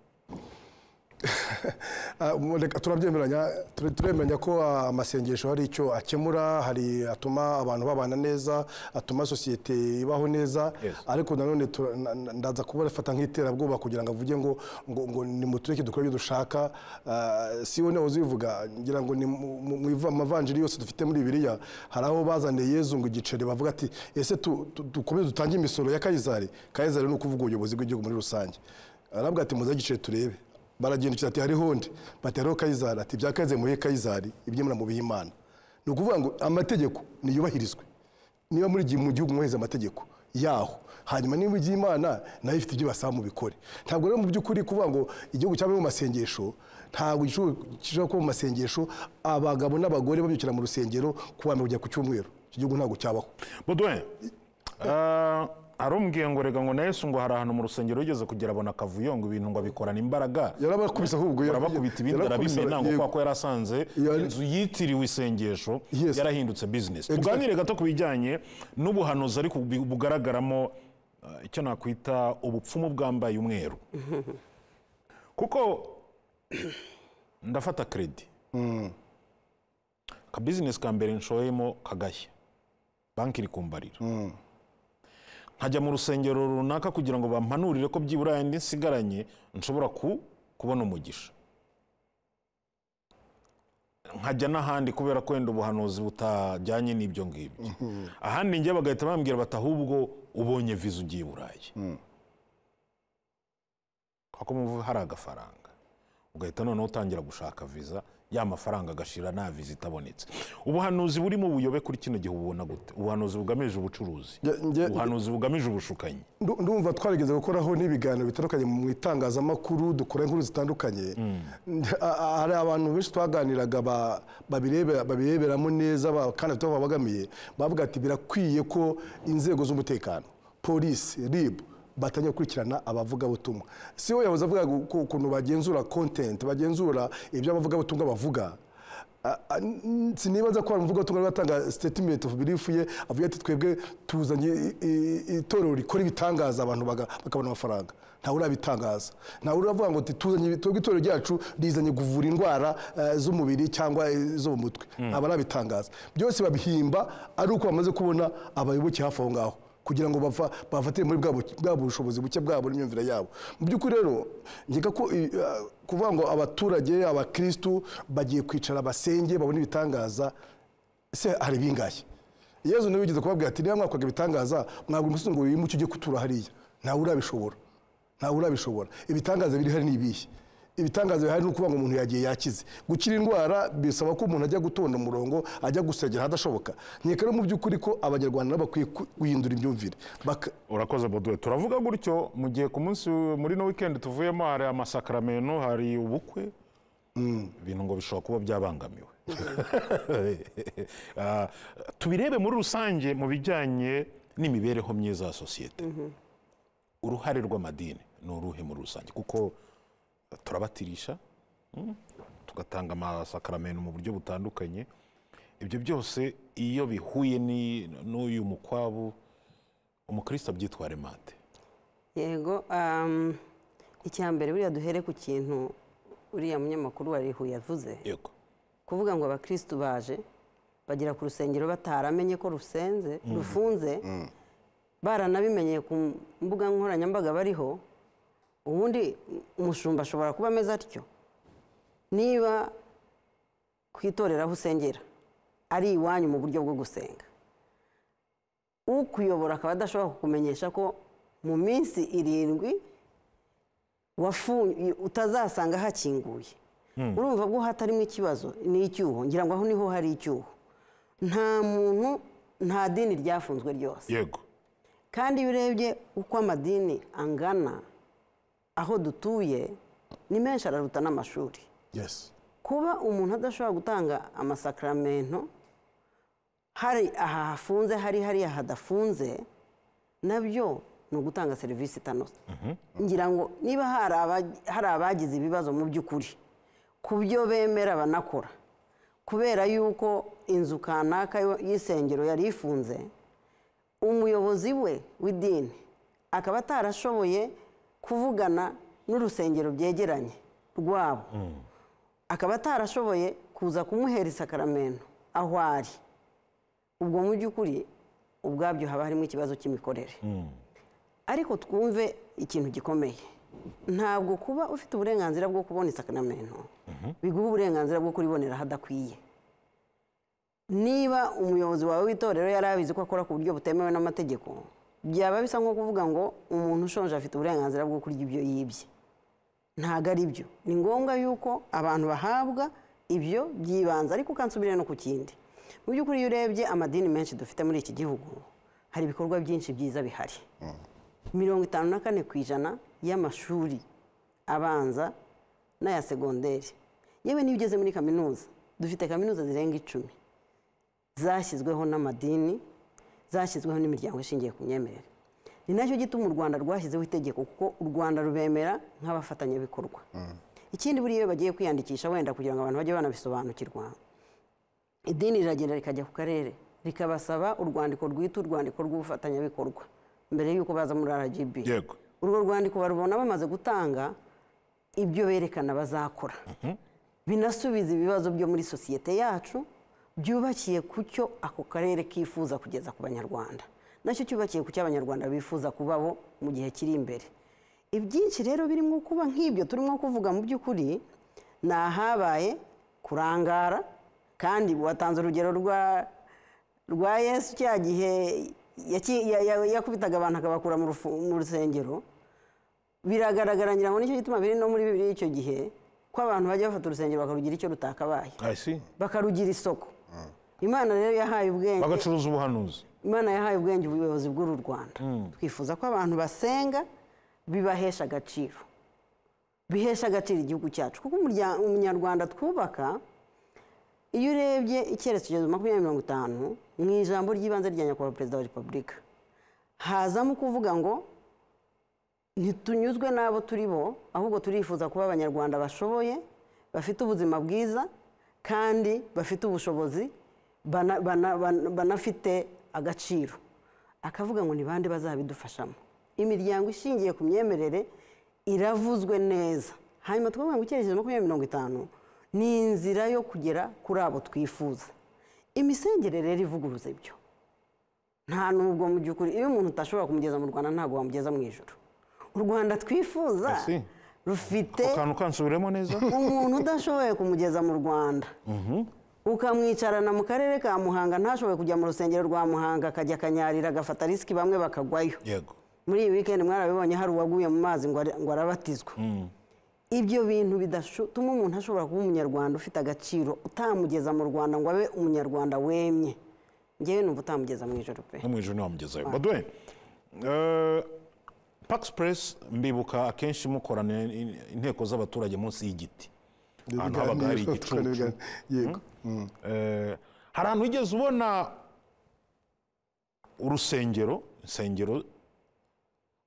Speaker 3: Ah, mu- reka turabyemeranya ture- turemeranya ko ah, amasengesho hari icyo akemura hari atuma abantu babana neza atuma sosiyete ibaho neza
Speaker 1: Yes.
Speaker 3: ariko nanone tura- na- na- ndaza kuba afata nk'iterabwoba kugira ngo avuge ngo ngo ngo nimutureke dukore ibyo dushaka Ah, si we nawe uzivuga ngira ngo ni mu mu- mu iva- mavanjiri yose dufite muri biriya hari aho bazaniye yezu ngo igiceri bavuga ati ese tu- tu- dukomeze dutange imisoro ya kayizari kayizari ni ukuvuga ubuyobozi bw'igihugu muri rusange arabwira ati muze igiceri turebe baragenda ati hariho undi bati hariho kayizari ati ibya kayizari mubihe kayizari iby'imana mubihe imana ni ukuvuga ngo amategeko niyubahirizwe niba muri gihe mu gihugu mwaheze amategeko yaho hanyuma niba ujya imana nayo ifite ibyo basaba mu bikore ntabwo rero mu by'ukuri kuvuga ngo igihugu cyaba mu masengesho ntabwo igihugu gishobora kuba mu masengesho abagabo n'abagore babyukira mu rusengero kuwa mbere kujya ku cyumweru iki gihugu ntabwo cyabaho
Speaker 1: buduwe arumbwiye ngo rega ngo na yesu ngo hari ahantu mu rusengero yigeze kugera abona akavuyo ngo ibintu ngo abikorana imbaraga
Speaker 3: yarabakubise ahubwo
Speaker 1: barabakubita ibindi
Speaker 3: yarabakubise,
Speaker 1: arabimena ngo
Speaker 3: yego.
Speaker 1: kubera ko yari asanze
Speaker 3: Yari-
Speaker 1: inzu yitiriwe isengesho
Speaker 3: Yes.
Speaker 1: yarahindutse bizinesi
Speaker 3: Exactly.
Speaker 1: tuganire gato ku bijyanye n'ubuhanuzi ariko bu- bugaragaramo eh, icyo nakwita ubupfumu bwambaye umweru kuko ndafata kredi akabizinesi ka mbere nshoyemo kagashya banki iri kumbarira nkajya mu rusengero runaka kugira ngo bampanurire ko byibura yandi nsigaranye nshobora ku- kubona umugisha nkajya n'ahandi kubera ko wenda ubuhanuzi butajyanye n'ibyo ngibyo ahandi njye bagahita bambwira bati ahubwo ubonye viza ugiye i burayi kuko muvu hari agafaranga ugahita noneho utangira gushaka viza ya mafaranga agashira nta viza itabonetse ubuhanuzi burimo buyobe kuri kino gihe ububona gute ubuhanuzi bugamije ubucuruzi
Speaker 3: Nge- nge-
Speaker 1: ubuhanuzi bugamije ubushukanyi
Speaker 3: Ndu- ndumva twarigeze gukoraho n'ibiganiro bitandukanye mu itangazamakuru dukora inkuru zitandukanye Nde- a- a- hari abantu benshi twaganiraga ba- babirebe- babireberamo neza ba- kandi bafite aho babagamiye bavuga ati birakwiye ko inzego z'umutekano polisi rib batangiye gukurikirana abavugabutumwa si we yahoze avuga ngo uko- ukuntu bagenzura content bagenzura ibyo abavugabutumwa bavuga A- a- n- sinibaza ko hari umuvugabutumwa ari watanga statement of belief ye avuga ati twebwe tuzanye i- i- itorero rikora ibitangaza abantu baga- bakabona amafaranga ntawe urabitangaza ntawe uravuga ngo ati tuzanye ibi- twebwe itorero ryacu rizanye kuvura indwara eh, z'umubiri cyangwa eh, zo mu mutwe aba arabitangaza byose babihimba ari uko bamaze kubona abayoboke hafi aho ngaho kugira ngo bafa- bafatire muri bwa bu- bwa bushobozi buke bwabo n'imyumvire yabo mu by'ukuri rero ngeka ko i- eh, kuvuga ngo abaturage abakirisitu bagiye kwicara basenge babone ibitangaza se hari bingahe yezu niwe wigeze kubabwira ati niba mwakoraga ibitangaza mwagura umusozi ngo wimuke ujye kutura hariya ntawe urabishobora ntawe urabishobora ibitangaza biri hari ni ibihe ibitangaza bihari ni ukuvuga ngo umuntu yagiye yakize gukira indwara bisaba ko umuntu ajya gutonda umurongo ajya gusengera ahadashoboka nkeka rero mu by'ukuri ko abanyarwanda nabo bakwiye ku- guhindura imyumvire Baka-
Speaker 1: urakoze boduwe turavuga gutyo mu gihe ku munsi muri no wikendi tuvuyemo hari amasakaramento hari ubukwe ibintu ngo bishobora kuba byabangamiwe Ah, tubirebe muri rusange mu bijyanye n'imibereho myiza ya sosiyete uruhare rw'amadini ni uruhe muri rusange kuko turabatirisha mm, tugatanga amasakaramento mu buryo butandukanye ibyo byose iyo bihuye ni- n'uyu mukwabu umukristo abyitware mate
Speaker 2: yego um, icya mbere buriya duhere ku kintu uriya munyamakuru wa rihu yavuze
Speaker 1: yego
Speaker 2: kuvuga ngo abakirisitu baje bagera ku rusengero bataramenye ko rusenze rufunze baranabimenyeye ku mbuga nkoranyambaga bariho ubundi umushumba ashobora kuba ameze atyo niba ku itorero aho usengera ari iwanyu mu buryo bwo gusenga ukuyobora akaba adashobora kukumenyesha ko mu minsi irindwi wafunye utazasanga hakinguye urumva bwo hatarimo ikibazo ni icyuho ngira ngo aho niho hari icyuho nta muntu nta dini ryafunzwe ryose
Speaker 1: yego
Speaker 2: kandi iyo urebye uko amadini angana aho dutuye ni menshi araruta n'amashuri
Speaker 3: yes
Speaker 2: kuba umuntu adashobora gutanga amasakaramento hari aha hafunze hari hariya hadafunze nabyo ni ugutanga serivisi itanoze ngira ngo niba hari aba- hari abagize ibibazo mu by'ukuri ku byo bemera banakora kubera yuko inzu kanaka yo- y'isengero yari ifunze umuyobozi we w'idini akaba atarashoboye kuvugana n'urusengero byegeranye rwabo akaba atarashoboye kuza kumuhera isakaramento aho ari ubwo mu by'ukuri ubwabyo haba harimo ikibazo cy'imikorere ariko twumve ikintu gikomeye ntabwo kuba ufite uburenganzira bwo kubona isakaramento biguha uburenganzira bwo kuribonera ahadakwiye niba umuyobozi wawe w'itorero yari abizi ko akora ku buryo butemewe n'amategeko byaba bisa nko kuvuga ngo umuntu ushonje afite uburenganzira bwo kurya ibyo yibye ntabwo ari byo ni ngombwa yuko abantu bahabwa ibyo by'ibanze ariko ukansubirira no ku kindi mu by'ukuri iyo urebye amadini menshi dufite muri iki gihugu hari ibikorwa byinshi byiza bihari mirongo itanu na kane ku ijana y'amashuri abanza n'aya segonderi yewe niyo ugeze muri kaminuza dufite kaminuza zirenga icumi zashyizweho n'amadini zashyizweho n'imiryango ishingiye ku myemerere ni nacyo gituma u rwanda rwashyizeho itegeko kuko u rwanda rubemera nk'abafatanyabikorwa ikindi buriya iyo bagiye kwiyandikisha wenda kugira ngo abantu bajye banabisobanukirwa idini riragenda rikajya ku karere rikabasaba urwandiko rwita urwandiko rw'ubufatanyabikorwa mbere y'uko baza muri rgb
Speaker 1: yego
Speaker 2: urwo rwandiko barubona bamaze gutanga ibyo berekana bazakora binasubiza ibibazo byo muri sosiyete yacu byubakiye ku cyo ako karere kifuza kugeza ku banyarwanda nacyo cyubakiye ku cyo abanyarwanda bifuza kubaho mu gihe kiri imbere ibyinshi rero birimo kuba nk'ibyo turimo kuvuga mu by'ukuri ni ahabaye kurangara kandi watanze urugero rwa rwa yesu cya gihe yaki- ya- ya- yakubitaga abantu akabakura mu rufu- mu rusengero biragaragara ngira ngo nicyo gituma biri no muri bibiri y'icyo gihe ko abantu bajya bafata urusengero bakarugira icyo rutakabaye
Speaker 1: ayisi
Speaker 2: bakarugira isoko imana rero yahaye ubwenge
Speaker 1: bagacuruza ubuhanuzi
Speaker 2: imana yahaye ubwenge ubuyobozi bw'uru rwanda twifuza ko abantu basenga bibahesha agaciro bihesha agaciro igihugu cyacu kuko umurya- umunyarwanda twubaka iyo urebye icyerekezo makumyabiri mirongo itanu mu ijambo ry'ibanze rya nyakubahwa perezida wa repubulika hazamo kuvuga ngo ntitunyuzwe n'abo turi bo ahubwo turifuza kuba abanyarwanda bashoboye bafite ubuzima bwiza kandi bafite ubushobozi bana- bana- bana- banafite agaciro akavuga ngo ni bande bazabidufashamo imiryango ishingiye ku myemerere iravuzwe neza hanyuma tukavuga ngo icyerekezo makumyabiri mirongo itanu ni inzira yo kugera kuri abo twifuza imisengere rero ivuguruza ibyo nta nubwo mu by'ukuri iyo umuntu utashobora kumugeza mu rwanda ntabwo wamugeza mu ijoro u rwanda twifuza
Speaker 1: Merci.
Speaker 2: rufite
Speaker 1: ako kantu kansubiremo neza
Speaker 2: umuntu udashoboye kumugeza mu rwanda ukamwicarana mu karere ka muhanga ntashoboye kujya mu rusengero rwa muhanga akajya akanyarira agafata risiki bamwe bakagwayo
Speaker 1: yego
Speaker 2: muri iyi weekend mwarabibonye hari uwaguye mu mazi ngo ara- ngo arabatizwa ibyo bintu bidatuma umuntu ashobora kuba umunyarwanda ufite agaciro utamugeza mu rwanda ngo abe umunyarwanda wemye ngewe numva utamugeza mu ijoro pe
Speaker 1: no mu ijoro ntiwamugezayo baduwe eh, pax press mbibuka akenshi mukorana in- inteko z'abaturage munsi y'igiti ahantu habaga hari igicucu
Speaker 3: yego
Speaker 1: Eh, hari ahantu wigeze ubona urusengero insengero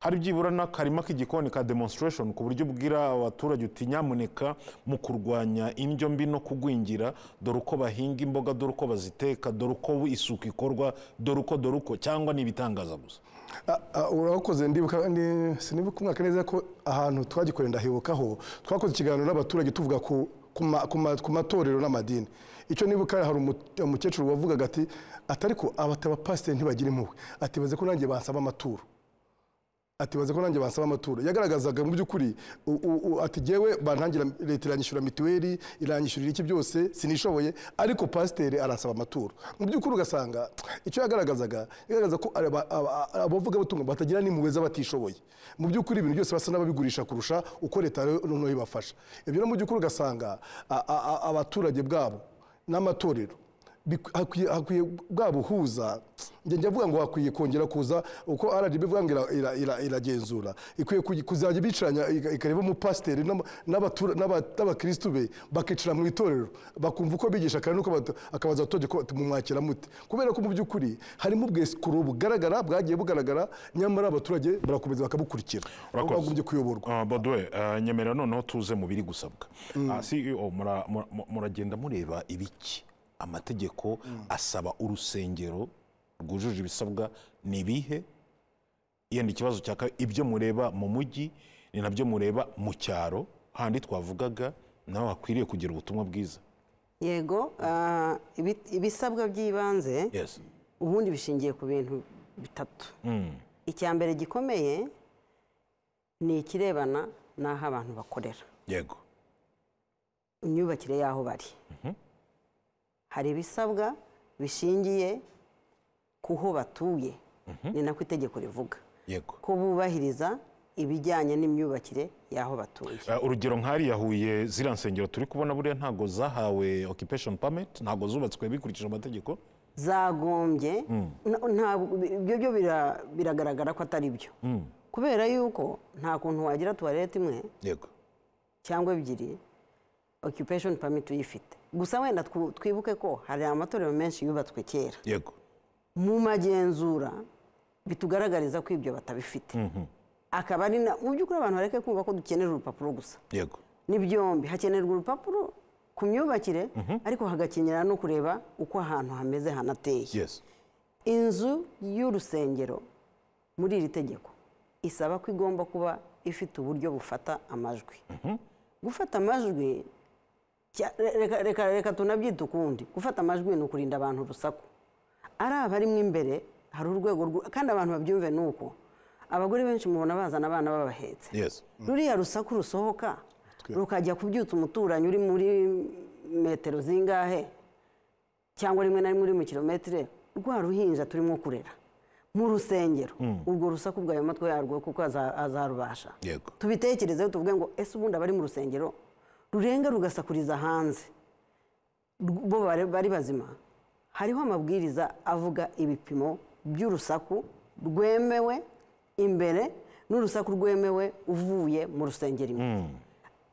Speaker 1: hari byibura n'akarima k'igikoni ka demonstration ku buryo ubwira abaturage uti nyamuneka mu kurwanya indyo mbi no kugwingira dore uko bahinga imboga dore uko baziteka dore uko isuku ikorwa dore uko dore uko cyangwa ni ibitangaza gusa
Speaker 3: Ah, ah, urakoze ndibuka ni- sinibuka umwaka neza ko ahantu twagikoreye ndahibukaho twakoze ikiganiro n'abaturage tuvuga ku ku ma- ku ma- ku matorero n'amadini icyo nibuka hari umu- umukecuru wavugaga ati atari ko abatapasiteri ntibagira impuhwe ati baze ko nanjye basaba amaturo ati baze ko nanjye basaba amaturo yagaragazaga mu by'ukuri u- u- u- ati jyewe bantangira leta iranyishyura mituweli iranyishyurira iki byose sinishoboye ariko pasiteri arasaba amaturo mu by'ukuri ugasanga icyo yagaragazaga yagaragaza ko aba- aba- abavugabutumwa batagira n'impuhwe z'abatishoboye mu by'ukuri ibintu byose basa n'ababigurisha kurusha uko leta rero noneho ibafasha ibyo rero mu by'ukuri ugasanga a- a- a- abaturage bwabo n'amatorero Bik- hakwiye- hakwiye bwa buhuza njye njya avuga ngo hakwiye kongera kuza uko rgb ivuga ngo ira- ira- ira- iragenzura ikwiye kugi- kuzajya bicaranya ika- ikareba umupasiteri n'ama- n'abatura- n'aba- n'abakirisitu be bakicara mu itorero bakumva uko bigisha kandi nuko abatu- akabaza abaturage ko bati, mumwakira mute kubera ko mu by'ukuri harimo ubwesikuru bugaragara bwagiye bugaragara nyamara abaturage barakomeza bakabukurikira
Speaker 1: Urakoze.
Speaker 3: bagombye kuyoborwa
Speaker 1: Ah, baduwe ah, nyemerera noneho tuze mu biri gusabwa Ah, CEO mura- mura- muragenda mureba ibiki amategeko asaba urusengero rwujuje ibisabwa ni ibihe yenda ikibazo cya kabiri ibyo mureba mu mujyi ni nabyo mureba mu cyaro handi twavugaga nawe hakwiriye kugira ubutumwa bwiza
Speaker 2: yego ah, ibi- ibisabwa by'ibanze
Speaker 1: yes
Speaker 2: ubundi bishingiye ku bintu bitatu icya mbere gikomeye ni ikirebana n'aho abantu bakorera
Speaker 1: yego
Speaker 2: imyubakire y'aho bari hari ibisabwa bishingiye ku ho batuye ni nako itegeko rivuga
Speaker 1: yego
Speaker 2: ko bubahiriza ibijyanye n'imyubakire y'aho batuye
Speaker 1: Uh, urugero nk'ahariya huye ziriya nsengero turi kubona buriya ntago zahawe occupation permit ntago zubatswe bikurikije amategeko
Speaker 2: zagombye na- ntabwo ibyo byo bira- biragaragara ko atari byo kubera yuko nta kuntu wagira tuwarete imwe
Speaker 1: yego
Speaker 2: cyangwa ebyiri occupation permit uyifite gusa wenda twu- twibuke ko hari amatorero menshi yubatswe kera
Speaker 1: yego
Speaker 2: mu magenzura bitugaragariza ko ibyo batabifite akaba ari na mu by'ukuri abantu bareke kumva ko dukenera urupapuro gusa
Speaker 1: yego
Speaker 2: ni byombi hakenerwa urupapuro ku myubakire ariko hagakenera no kureba uko ahantu hameze hanateye
Speaker 1: yes
Speaker 2: inzu y'urusengero muri iri tegeko isaba ko igomba kuba ifite uburyo bufata amajwi gufata amajwi cya- reka- reka reka tunabyite ukundi gufata amajwi ni ukurinda abantu urusaku ari abarimo imbere hari urwego rwo- kandi abantu babyumve ni uko abagore benshi mubona bazana abana babahetse
Speaker 1: yes
Speaker 2: ruriya rusaku rusohoka rukajya kubyutsa umuturanyi uri muri metero zingahe cyangwa rimwe na rimwe uri mu kilometero rwa ruhinja turimo kurera mu rusengero urwo rusaku bwayo matwi yarwo kuko aza- azarubasha
Speaker 1: Yego.
Speaker 2: tubitekerezeho tuvuge ngo ese ubundi abari mu rusengero rurenga rugasakuriza hanze rw- bo bari bari bazima hariho amabwiriza avuga ibipimo by'urusaku rwemewe imbere n'urusaku rwemewe uvuye mu rusengero imbere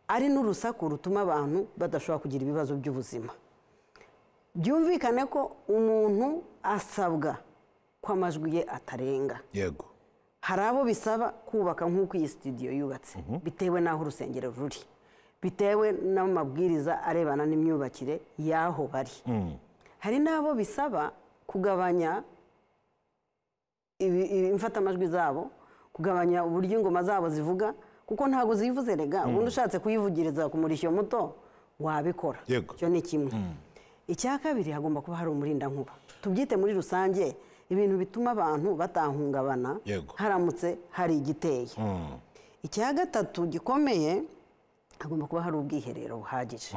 Speaker 2: ari n'urusaku rutuma abantu badashobora kugira ibibazo by'ubuzima byumvikane ko umuntu asabwa ko amajwi ye atarenga
Speaker 1: yego
Speaker 2: hari abo bisaba kubaka nk'uko iyi sitidiyo yubatse bitewe n'aho urusengero ruri bitewe n'amabwiriza arebana n'imyubakire y'aho bari hari n'abo bisaba kugabanya ibi- ibi- imfatamajwi zabo kugabanya uburyo ingoma zabo zivuga kuko ntabwo zivuze rega ubundi ushatse kuyivugiriza ku murishyo muto wabikora
Speaker 1: Yego.
Speaker 2: icyo ni kimwe icya kabiri hagomba kuba hari umurindankuba tubyite muri rusange ibintu bituma abantu batahungabana
Speaker 1: Yego.
Speaker 2: haramutse hari igiteye icya gatatu gikomeye hagomba kuba hari ubwiherero buhagije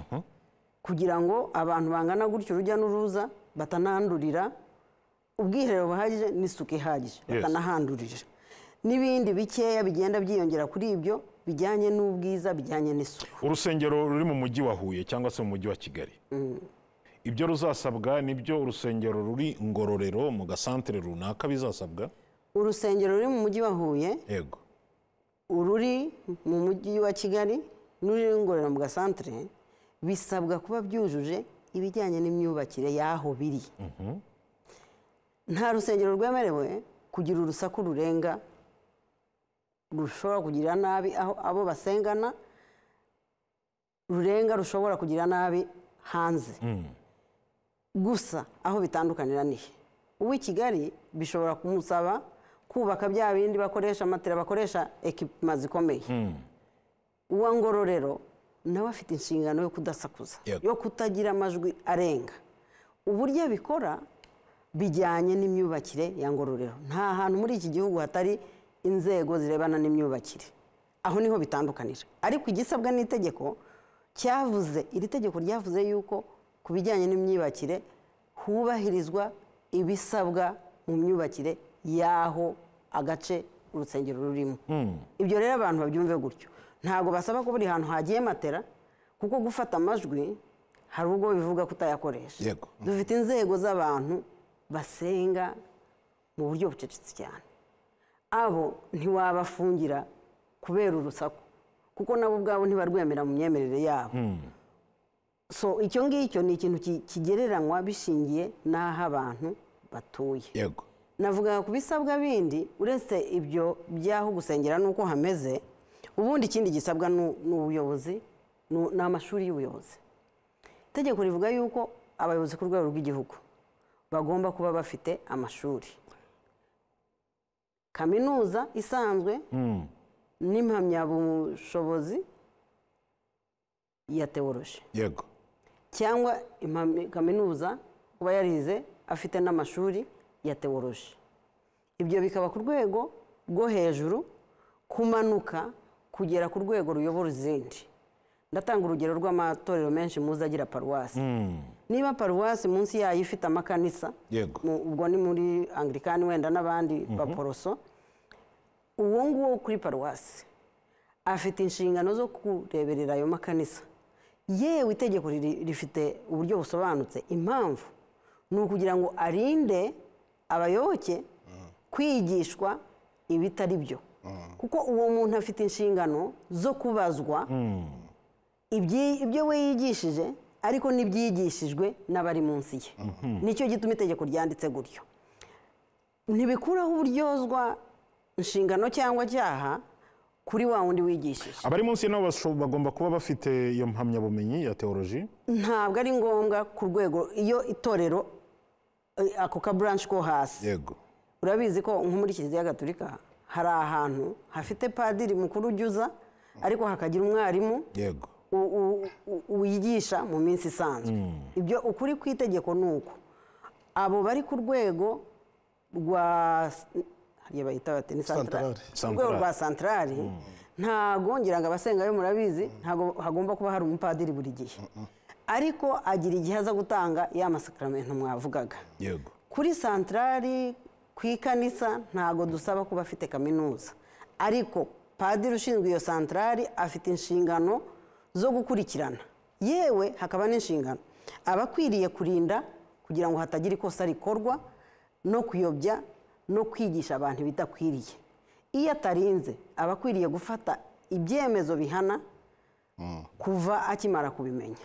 Speaker 2: kugira ngo abantu bangana gutyo urujya n'uruza batanandurira ubwiherero buhagije n'isuku ihagije batanahandurira n'ibindi bikeya bigenda byiyongera kuri ibyo bijyanye n'ubwiza bijyanye n'isuku
Speaker 1: urusengero ruri mu mujyi wa huye cyangwa se mu mujyi wa kigali ibyo ruzasabwa nibyo urusengero ruri ngororero mu gasantere runaka bizasabwa
Speaker 2: urusengero ruri mu mujyi wa huye
Speaker 1: yego
Speaker 2: ururi mu mujyi wa kigali n'ururi ngororero mu gasantere bisabwa kuba byujuje ibijyanye n'imyubakire y'aho biri nta rusengero rwemerewe kugira urusaku rurenga rushobora kugira nabi aho abo basengana rurenga rushobora kugira nabi hanze gusa aho bitandukanira ni he uw'i kigali bishobora kumusaba kubaka bya bindi bakoresha matera bakoresha ekipima zikomeye uwa ngororero nawe afite inshingano yo kudasakuza
Speaker 1: Yego.
Speaker 2: yo kutagira amajwi arenga uburyo abikora bijyanye n'imyubakire ya ngororero nta hantu muri iki gihugu hatari inzego zirebana n'imyubakire aho niho bitandukanira ariko igisabwa n'itegeko cyavuze iri tegeko ryavuze yuko ku bijyanye n'imyubakire hubahirizwa ibisabwa mu myubakire y'aho agace urusengero rurimo ibyo rero abantu babyumve gutyo ntabwo basaba ko buri hantu hagiye matera kuko gufata amajwi hari ubwo bivuga kutayakoresha
Speaker 1: Yego.
Speaker 2: dufite inzego z'abantu basenga mu buryo bucecetse cyane abo ntiwabafungira kubera urusaku kuko nabo ubwabo ntibarwemera mu myemerere yabo so icyo ngicyo ni ikintu ki- kigereranywa bishingiye n'aho abantu batuye
Speaker 1: yego
Speaker 2: navuga ku bisabwa bindi uretse ibyo by'aho gusengera n'uko hameze ubundi ikindi gisabwa nu- ni ubuyobozi nu- ni amashuri y'ubuyobozi itegeko rivuga yuko abayobozi ku rwego rw'igihugu bagomba kuba bafite amashuri kaminuza isanzwe n'impamyabushobozi ya teworoji
Speaker 1: yego
Speaker 2: cyangwa impamya- kaminuza kuba yarize afite n'amashuri ya teworoji ibyo bikaba ku rwego rwo hejuru kumanuka kugera ku rwego ruyobora izindi ndatanga urugero rw'amatorero menshi muzi agira paruwasi niba paruwasi munsi yayo ifite amakanisa
Speaker 1: Yego.
Speaker 2: mu- ubwo ni muri anglikani wenda n'abandi baporoso uwo nguwo kuri paruwasi afite inshingano zo kureberera ayo makanisa yewe itegeko riri- rifite uburyo busobanutse impamvu ni ukugira ngo arinde abayoboke kwigishwa ibitari byo kuko uwo muntu afite inshingano zo kubazwa ibyi- ibyo we yigishije ariko n'ibyigishijwe n'abari munsi ye nicyo gituma itegeko ryanditse gutyo ntibikuraho uburyozwa inshingano cyangwa cyaha kuri wa wundi wigishije
Speaker 1: abari munsi ye nabo basho- bagomba kuba bafite iyo mpamyabumenyi ya teoloji
Speaker 2: ntabwo ari ngombwa ku rwego iyo itorero eh, ako ka buranshi ko hasi
Speaker 1: yego
Speaker 2: urabizi ko nko muri kiliziya gatolika hari ahantu hafite padiri mukuru ujya uza ariko hakagira umwarimu
Speaker 1: yego
Speaker 2: u- u- u- wigisha mu minsi isanzwe ibyo ukuri kw'itegeko ni uko abo bari ku rwego rwa hariya bahita bati ni santarari
Speaker 1: Santarari.
Speaker 2: urwego rwa santarari ntago ngira ngo abasengayo murabizi ntago hagomba kuba hari umupadiri buri gihe ariko agira igihe aza gutanga ya masakaramento mwavugaga
Speaker 1: yego
Speaker 2: kuri santarari ku ikanisa ntago dusaba kuba afite kaminuza ariko padiri ushinzwe iyo santarari afite inshingano zo gukurikirana yewe hakaba n'inshingano aba akwiriye kurinda kugira ngo hatagira ikosa rikorwa no kuyobya no kwigisha abantu ibidakwiriye iyo atarinze aba akwiriye gufata ibyemezo bihana kuva akimara kubimenya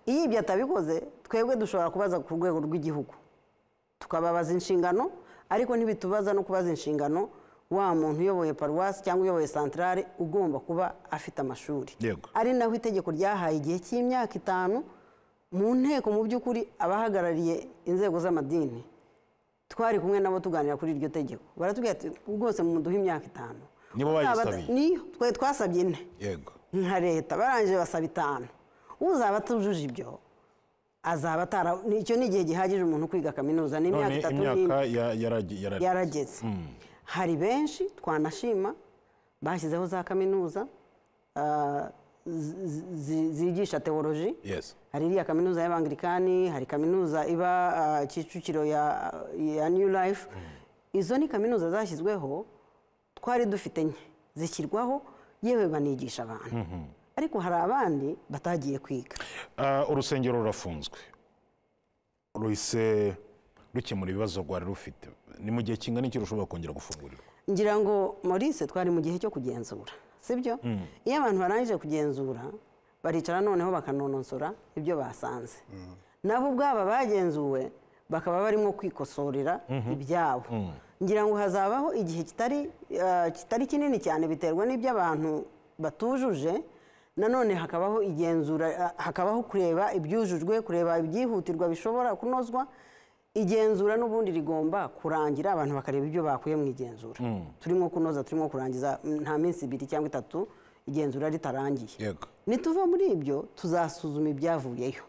Speaker 2: iyo ibyo atabikoze twebwe dushobora kubaza ku rwego rw'igihugu tukababaza inshingano ariko ntibitubaza no kubaza inshingano wa muntu uyoboye paruwasi cyangwa uyoboye santarare ugomba kuba afite amashuri
Speaker 1: Yego.
Speaker 2: ari naho itegeko ryahaye igihe cy'imyaka itanu mu nteko mu by'ukuri abahagarariye inzego z'amadini twari kumwe nabo tuganira kuri iryo tegeko baratubwira ati rwose muduhe imyaka itanu
Speaker 1: Nibo bayisabiye.
Speaker 2: niyo twe twasabye ine
Speaker 1: yego
Speaker 2: nka leta barangije basaba itanu uzaba atujuje ibyo azaba atara icyo ni igihe gihagije umuntu kwiga kaminuza ni imyaka
Speaker 1: none
Speaker 2: itatu
Speaker 1: imyaka
Speaker 2: n'indi
Speaker 1: ya- yaragi- yarari-
Speaker 2: yarageze hari benshi twanashima bashyizeho za kaminuza ah, zi- zi- zigisha teoloji
Speaker 1: yes
Speaker 2: hari iriya kaminuza y'abangirikani hari kaminuza iba ah, kicukiro ya, ya new life izo ni kaminuza zashyizweho twari dufite nke zishyirwaho yewe banigisha abantu ariko hari abandi batagiye kwiga
Speaker 1: Ah, urusengero rurafunzwe ruhise rukemura ibibazo rwari rufite ni mu gihe kingana iki rushobora kongera gufungurirwa
Speaker 2: ngira ngo maurice twari mu gihe cyo kugenzura sibyo iyo abantu barangije kugenzura baricara noneho bakanonosora ibyo basanze nabo ubwabo bagenzuwe bakaba barimo kwikosorera ibyabo ngira ngo hazabaho igihe kitari eh, kitari kinini cyane biterwa n'ibyo abantu batujuje nanone hakabaho igenzura eh, hakabaho kureba ibyujujwe kureba ibyihutirwa bishobora kunozwa igenzura n'ubundi rigomba kurangira abantu bakareba ibyo bakuye mu igenzura turimo kunoza turimo kurangiza mm, nta minsi ibiri cyangwa itatu igenzura ritarangiye
Speaker 1: yego
Speaker 2: nituva muri ibyo tuzasuzuma ibyavuyeyo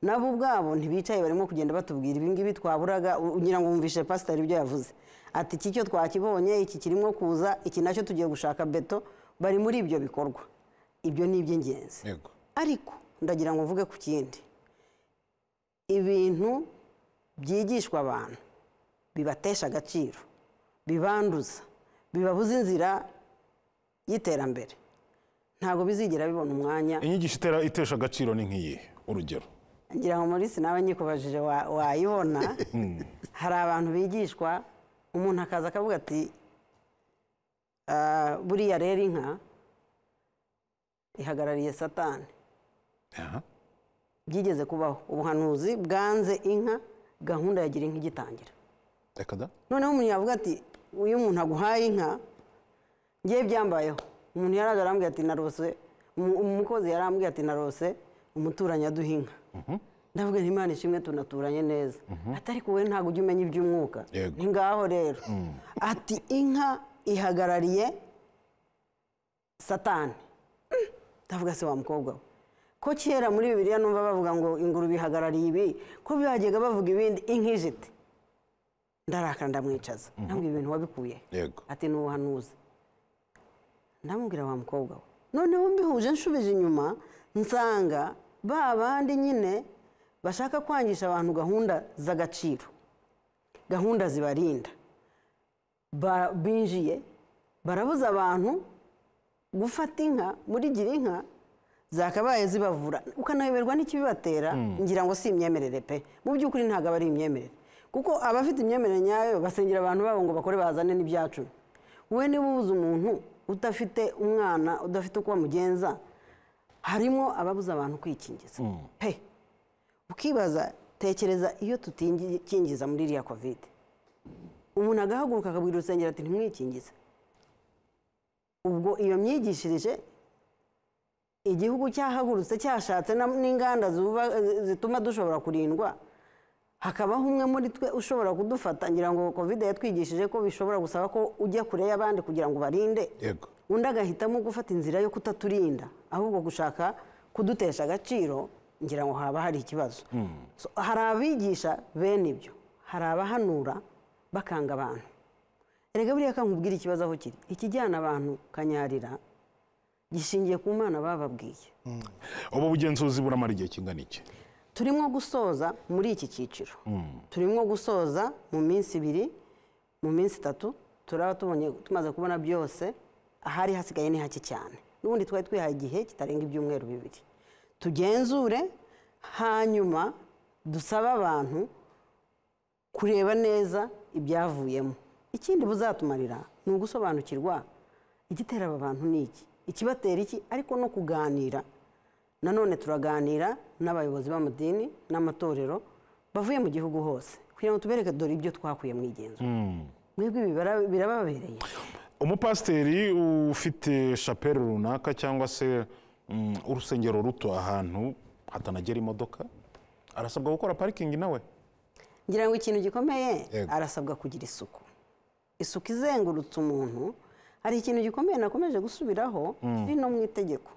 Speaker 2: nabo ubwabo ntibicaye barimo kugenda batubwira ibingibi twaburaga u- ngira ngo wumvishe pasitari ibyo yavuze ati iki cyo twakibonye iki kirimo kuza iki nacyo tugiye gushaka beto bari muri ibyo bikorwa ibyo ni iby'ingenzi
Speaker 1: yego
Speaker 2: ariko ndagira ngo mvuge ku kindi ibintu byigishwa abantu bibatesha agaciro bibanduza bibabuza inzira y'iterambere ntabwo bizigera bibona umwanya
Speaker 1: inyigisho itera- itesha agaciro ni nk'iyihe urugero
Speaker 2: ngira ngo muri nawe nyikubajije wa- wayibona hari abantu bigishwa umuntu akaza akavuga ati "Ah, buriya rero inka ihagarariye satani
Speaker 1: Aha.
Speaker 2: byigeze kubaho ubuhanuzi bwanze inka gahunda ya gira inka igitangira
Speaker 1: reka da
Speaker 2: noneho umuntu yavuga ati uyu muntu aguhaye inka ngiye byambayeho umuntu yaraje arambwira ati narose umu- umukozi yarambwiye ati narose umuturanyi aduha inka ndavuga nti imana ishimwe tunaturanye neza ati ariko wowe ntabwo ujya umenya iby'umwuka
Speaker 1: Yego.
Speaker 2: ni ngaho rero ati inka ihagarariye satani ndavuga se wa mukobwa we ko kera muri bibiliya numva bavuga ngo ingurube ihagarariye ibi ko bajyaga bavuga ibindi inka ije iti ndarakara ndamwicaza ntabwo ibintu wabikuye
Speaker 1: yego
Speaker 2: ati ni ubuhanuzi ndamubwira wa mukobwa we noneho mbihuje nshubije inyuma nsanga ba bandi nyine bashaka kwangisha abantu gahunda z'agaciro gahunda zibarinda Ba- binjiye barabuza abantu gufata inka muri gira inka zakabaye zibavura ukanayoberwa n'ikibibatera ngira ngo si imyemerere pe mu by'ukuri ntabwo aba ari imyemerere kuko abafite imyemerere nyayo basengera abantu babo ngo bakore bazane n'ibyacu we niba ubuze umuntu udafite umwana udafite uko bamugenza harimo ababuza abantu kwikingiza pe ukibaza tekereza iyo tutikingiza muri iriya kovide umuntu agahaguruka akabwira urusengero ati ntimwikingize ubwo iyo myigishirije igihugu cyahagurutse cyashatse na- n'inganda zuba- zituma dushobora kurindwa hakabaho umwe muri twe ushobora kudufata ngira ngo kovide yatwigishije ko bishobora gusaba ko ujya kure y'abandi kugira ngo ubarinde
Speaker 1: yego
Speaker 2: undi agahitamo gufata inzira yo kutaturinda ahubwo gushaka kudutesha agaciro ngira ngo haba hari ikibazo So, hari abigisha bene ibyo hari abahanura bakanga abantu erega buriya kankubwira ikibazo aho kiri ikijyana abantu kanyarira gishingiye ku mana bababwiye
Speaker 1: ubu bugenzuzi buramara igihe kingana iki
Speaker 2: turimo gusoza muri iki cyiciro turimo gusoza mu minsi ibiri mu minsi itatu turaba tubonye tumaze kubona byose ahari hasigaye ni hake cyane n'ubundi twari twihaye igihe kitarenga ibyumweru bibiri tugenzure hanyuma dusabe abantu kureba neza ibyavuyemo ikindi buzatumarira ni ugusobanukirwa igitera aba bantu ni iki ikibatera iki ariko no kuganira nanone turaganira n'abayobozi b'amadini n'amatorero bavuye mu gihugu hose kugira ngo tubereke dore ibyo twakuye mu igenzura mwebwe ibi bara- birababereye
Speaker 1: umupasiteri ufite shapeli runaka cyangwa se mm, urusengero ruto ahantu hatanagera imodoka arasabwa gukora parikingi nawe
Speaker 2: ngira ngo ikintu gikomeye
Speaker 1: Yego.
Speaker 2: arasabwa kugira isuku isuku izengurutse umuntu hari ikintu gikomeye nakomeje gusubiraho kiri no mu itegeko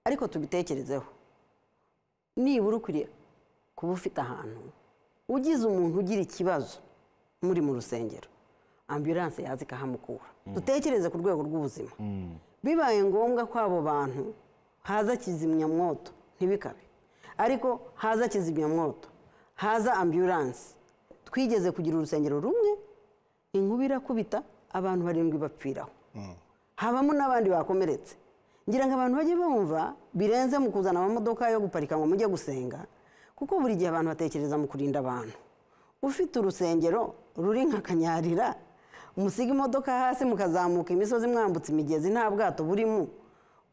Speaker 2: ariko tubitekerezeho nibura ukwiriye kuba ufite ahantu ugize umuntu ugira ikibazo muri mu rusengero ambulanse yaza ikahamukura dutekereze ku rwego rw'ubuzima bibaye ngombwa ko abo bantu haza kizimyamwoto ntibikabe ariko haza kizimyamwoto haza ambulanse twigeze kugira urusengero rumwe inkuba irakubita abantu barindwi bapfiraho habamo n'abandi bakomeretse ngira ngo abantu bajye bumva birenze mu kuzana amamodoka yo guparika ngo mujye gusenga kuko buri gihe abantu batekereza mu kurinda abantu ufite urusengero ruri nka kanyarira musiga imodoka hasi mukazamuka imisozi mwambutse imigezi nta bwato burimo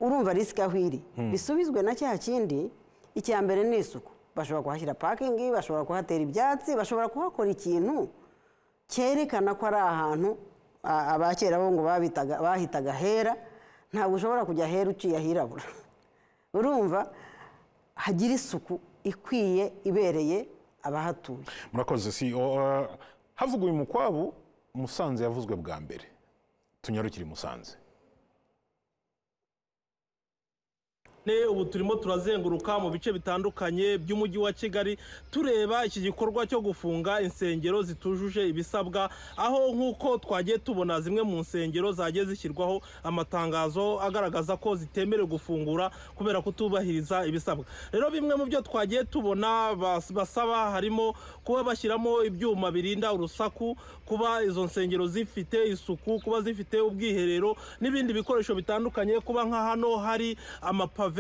Speaker 2: urumva risika aho iri bisubizwe na cya kindi icya mbere ni isuku bashobora kuhashyira pakingi bashobora kuhatera ibyatsi bashobora kuhakora ikintu cyerekana ko ari ahantu a- abakera bo ngo babitaga- bahitaga hera ntabwo ushobora kujya hera uciye ahirabura urumva hagira isuku ikwiye ibereye abahatuye
Speaker 1: murakoze si havuga uyu mukwabu musanze yavuzwe bwa mbere tunyarukire i musanze
Speaker 6: Ne, ubu turimo turazenguruka mu bice bitandukanye by'umujyi wa kigali tureba iki gikorwa cyo gufunga insengero zitujuje ibisabwa aho nk'uko twagiye tubona zimwe mu nsengero zagiye zishyirwaho amatangazo agaragaza ko zitemerewe gufungura kubera kutubahiriza ibisabwa rero bimwe mu byo twagiye tubona bas- basaba harimo kuba bashyiramo ibyuma birinda urusaku kuba izo nsengero zifite isuku kuba zifite ubwiherero n'ibindi bikoresho bitandukanye kuba nka hano hari amapave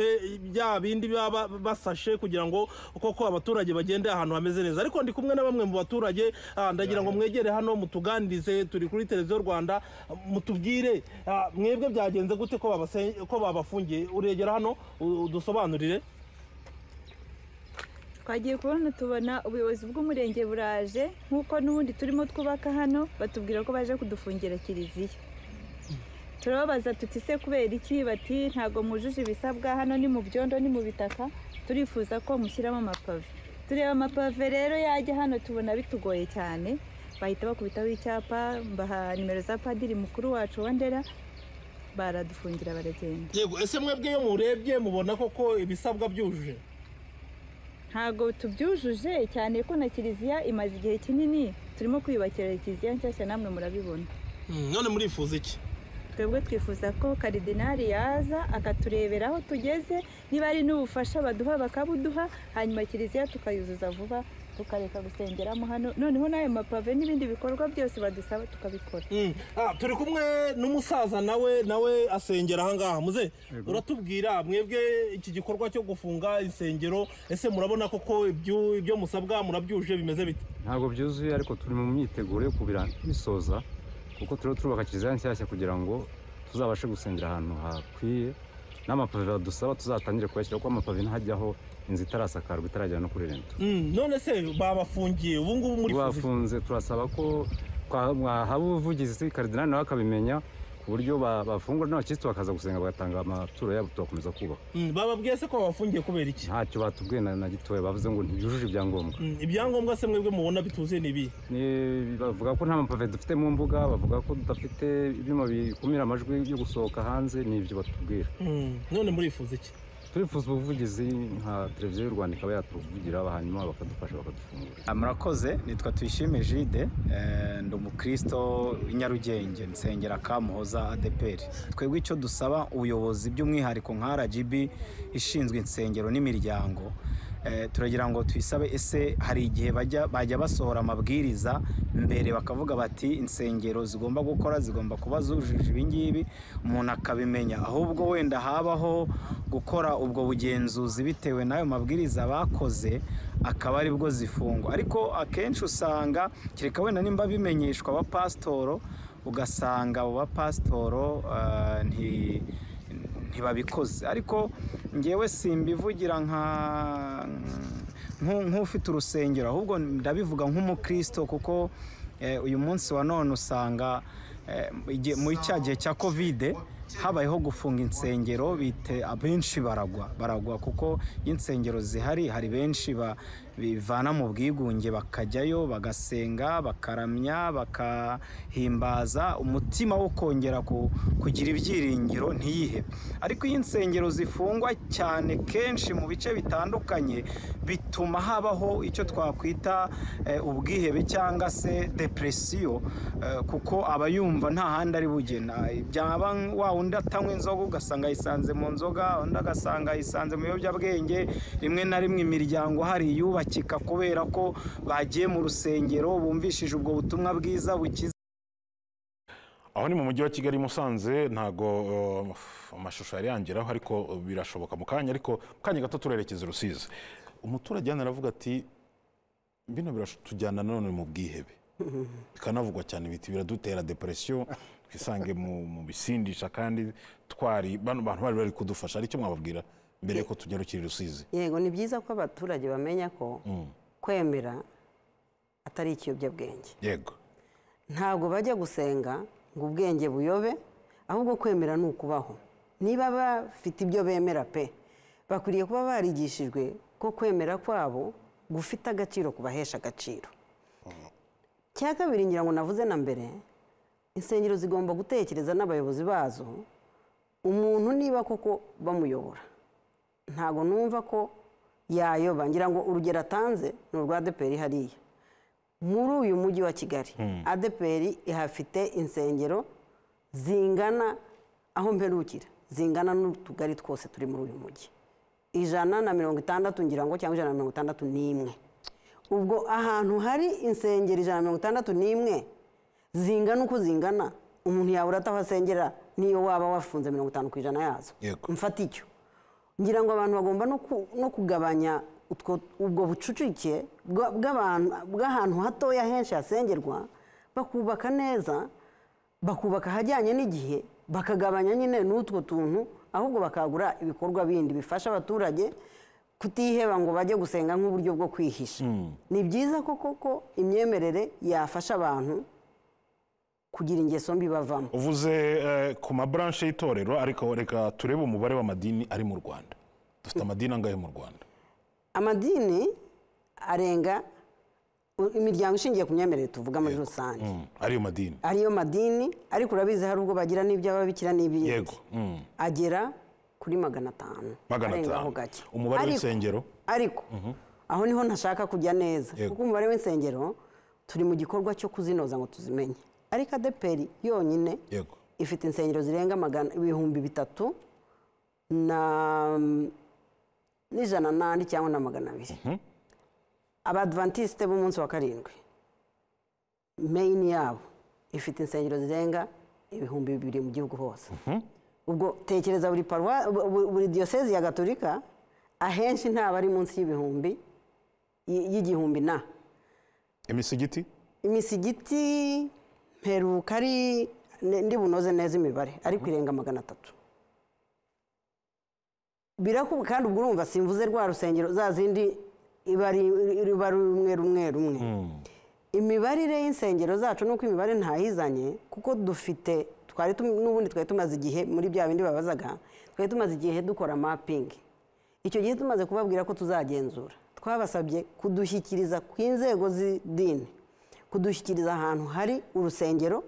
Speaker 6: bya bindi baba basashe kugira ngo koko abaturage bagende ahantu hameze neza ariko ndi kumwe na bamwe mu baturage ah, ndagira ngo mwegere hano mutuganirize turi kuri televiziyo rwanda mutubwire ah, mwebwe byagenze gute ko babase- ko babafungiye uregera hano u- udusobanurire
Speaker 7: twagiye kubona tubona ubuyobozi bw'umurenge buraje nk'uko n'ubundi turimo twubaka hano batubwira ko baje kudufungira kiliziya turababaza tuti se kubera iki bati ntabwo mujuje ibisabwa hano ni mu byondo ni mu bitaka turifuza ko mushyiramo amapave tureba amapave rero yajya hano tubona bitugoye cyane bahita bakubitaho icyapa mbaha nimero za padiri mukuru wacu wa ndera baradufungira baragenda
Speaker 6: yego ese mwebwe iyo murebye mubona koko ibisabwa byujuje
Speaker 7: ntabwo tubyujuje cyane ko na kiliziya imaze igihe kinini turimo kwiyubakira kiliziya nshyashya namwe murabibona
Speaker 6: none murifuza iki
Speaker 7: twebwe twifuza ko karidinari yaza akaturebera aho tugeze niba ari n'ubufasha baduha bakabuduha hanyuma kiliziya tukayuzuza vuba tukareka gusengeramo hano noneho n'ayo mapave n'ibindi bikorwa byose badusaba tukabikora
Speaker 6: Mm. Ah, turi kumwe n'umusaza nawe nawe asengera ahangaha muze uratubwira mwebwe iki gikorwa cyo gufunga insengero ese murabona koko ibyo ibyo musabwa murabyuje bimeze bite
Speaker 8: ntabwo byuzuye ariko turi mu myiteguro yo kubisoza kuko turiho turubaka kiliziya nshyashya kugira ngo tuzabashe gusengera ahantu hakwiye n'amapave badusaba tuzatangire kuyashyira kuko amapave ntajyaho inzu itarasakarwa itaragera no kuri rento
Speaker 6: Mm, none se babafungiye ubu ngubu muri
Speaker 8: bafunze turasaba ko kwa- mwahaba ubuvugizi karidinali nawe akabimenya ku buryo ba- bafungura n'abakirisitu bakaza gusenga bagatanga amaturo yabo tugakomeza kubaka
Speaker 6: Mm, bababwiye se ko babafungiye kubera iki
Speaker 8: ntacyo batubwiye na na gitoya bavuze ngo ntibyujuje ibyangombwa
Speaker 6: Mm, ibyangombwa se mwebwe mubona bituzuye ni ibihe
Speaker 8: Ni- bavuga ko nta mapave dufite mu mbuga bavuga ko tudafite ibyuma bikumira amajwi yo gusohoka hanze ni ibyo batubwira
Speaker 6: Mm, none murifuza iki
Speaker 8: turifuza ubuvugizi nka televiziyo y'u rwanda ikaba yatuvugira hanyuma bakadufasha bakadufungura
Speaker 9: murakoze nitwa tuyishime jide eh, ndi umukristo w'inyarugenge nsengera kamuhoza adeperi twebwe icyo dusaba ubuyobozi by'umwihariko nka rgb ishinzwe insengero n'imiryango eh, turagira ngo tuyisabe ese hari igihe bajya bajya basohora amabwiriza mbere bakavuga bati insengero zigomba gukora zigomba kuba zujuje ibingibi umuntu akabimenya ahubwo wenda habaho gukora ubwo bugenzuzi bitewe n'ayo mabwiriza bakoze akaba aribwo zifungwa ariko akenshi usanga kereka wenda nimba bimenyeshwa abapasitoro ugasanga abo bapasitoro eh, nti- ntibabikoze ariko ngewe simbivugira nka nku- nk'ufite urusengero ahubwo ndabivuga nk'umukristo kuko eh, uyu munsi wa none usanga eh, igihe- muri cya gihe cya kovide habayeho gufunga insengero bite abenshi baragwa baragwa kuko iyo insengero zihari hari benshi ba- bivana mu bwigunge bakajyayo bagasenga bakaramya bakahimbaza umutima wo kongera ku- kugira ibyiringiro ntiyihebe ariko iyo insengero zifungwa cyane kenshi mu bice bitandukanye bituma habaho icyo twakwita eh, ubwihebe cyangwa se depresiyo eh, kuko aba yumva nta handi ari bugena byaba wa wundi atanywa inzoga ugasanga ayisanze mu nzoga undi agasanga ayisanze mu biyobyabwenge rimwe na rimwe imiryango hari yubakika kubera ko bagiye mu rusengero bumvishije ubwo butumwa bwiza bukiza
Speaker 1: aho ni mu mujyi wa kigali musanze ntago uh, amashusho yari yangeraho ariko uh, birashoboka mu kanya ariko mu kanya gato turerekeza i rusizi umuturage hano aravuga ati bino biratujyana nanone mu bwihebe bikanavugwa cyane biti biradutera depresiyo twisange mu, mu bisindisha kandi twari bano bantu bari bari kudufasha icyo mwababwira mbere yuko tunyarukira i rusizi
Speaker 2: yego ni byiza ko abaturage bamenya ko kwemera atari ikiyobyabwenge
Speaker 1: yego
Speaker 2: ntabwo bajya gusenga ngo ubwenge buyobe ahubwo kwemera ni ukubaho niba bafite ibyo bemera pe bakwiriye kuba barigishijwe ko kwemera kwabo gufite agaciro kubahesha agaciro cya kabiri ngira ngo navuze na mbere insengero zigomba gutekereza n'abayobozi bazo umuntu niba koko bamuyobora ntabwo numva ko yayoba ngira ngo urugero atanze ni urwa deperi hariya muri uyu mujyi wa kigali adeperi ihafite insengero zingana aho mperukira zingana n'utugari twose turi muri uyu mujyi ijana na mirongo itandatu ngira ngo cyangwa ijana na mirongo itandatu n'imwe ubwo ahantu hari insengero ijana na mirongo itandatu n'imwe zingana uko zingana umuntu yabura ataho asengera n'iyo waba wafunze mirongo itanu ku ijana yazo
Speaker 1: Yego.
Speaker 2: mfata icyo ngira ngo abantu bagomba no ku- no kugabanya utwo- ubwo bucucike bwa- bw'abantu- bw'ahantu hatoya henshi hasengerwa bakubaka neza bakubaka ahajyanye n'igihe bakagabanya nyine n'utwo tuntu ahubwo bakagura ibikorwa bindi bifasha abaturage kutiheba ngo bajye gusenga nk'uburyo bwo kwihisha ni byiza ko koko imyemerere yafasha abantu kugira ingeso mbi bavamo
Speaker 1: uvuze eh, ku maburanshe y'itorero ariko reka turebe umubare w'amadini ari mu rwanda dufite amadini angahe mu rwanda
Speaker 2: amadini arenga u- imiryango ishingiye ku myemerere tuvuga muri rusange
Speaker 1: Mm, ariyo madini
Speaker 2: ariyo madini ariko urabizi hari ubwo bagira n'iby'ababikira n'ibindi
Speaker 1: yego mm.
Speaker 2: agera kuri magana atanu
Speaker 1: magana
Speaker 2: arenga aho
Speaker 1: atanu
Speaker 2: gake
Speaker 1: umubare
Speaker 2: Ariko-
Speaker 1: w'insengero
Speaker 2: ariko aho niho ntashaka kujya neza
Speaker 1: Yego.
Speaker 2: kuko umubare w'insengero turi mu gikorwa cyo kuzinoza ngo tuzimenye ariko adeperi yonyine
Speaker 1: yego
Speaker 2: ifite insengero zirenga magana ibihumbi bitatu na n'ijana n'andi cyangwa na magana abiri abadivantisite b'umunsi wa karindwi meyini yabo ifite insengero zirenga ibihumbi bibiri mu gihugu hose ubwo tekereza buri paruwa bu- bu- buri diyosezi ya gatolika ahenshi ntabwo ari munsi y'ibihumbi y- y'igihumbi na
Speaker 1: imisigiti
Speaker 2: imisigiti mperuka ari ne- ndi bunoze neza imibare ariko irenga magana atatu birakubu kandi ubwo urumva simvuze rwa rusengero za zindi iba ari- ruba ari rumwe rumwe rumwe imibarire y'insengero zacu nuko imibare ntayizanye kuko dufite twari tum- n'ubundi twari tumaze igihe muri bya bindi babazaga twari tumaze igihe dukora mapingi icyo gihe tumaze kubabwira ko tuzagenzura twabasabye kudushyikiriza ku inzego z'idini kudushyikiriza ahantu hari urusengero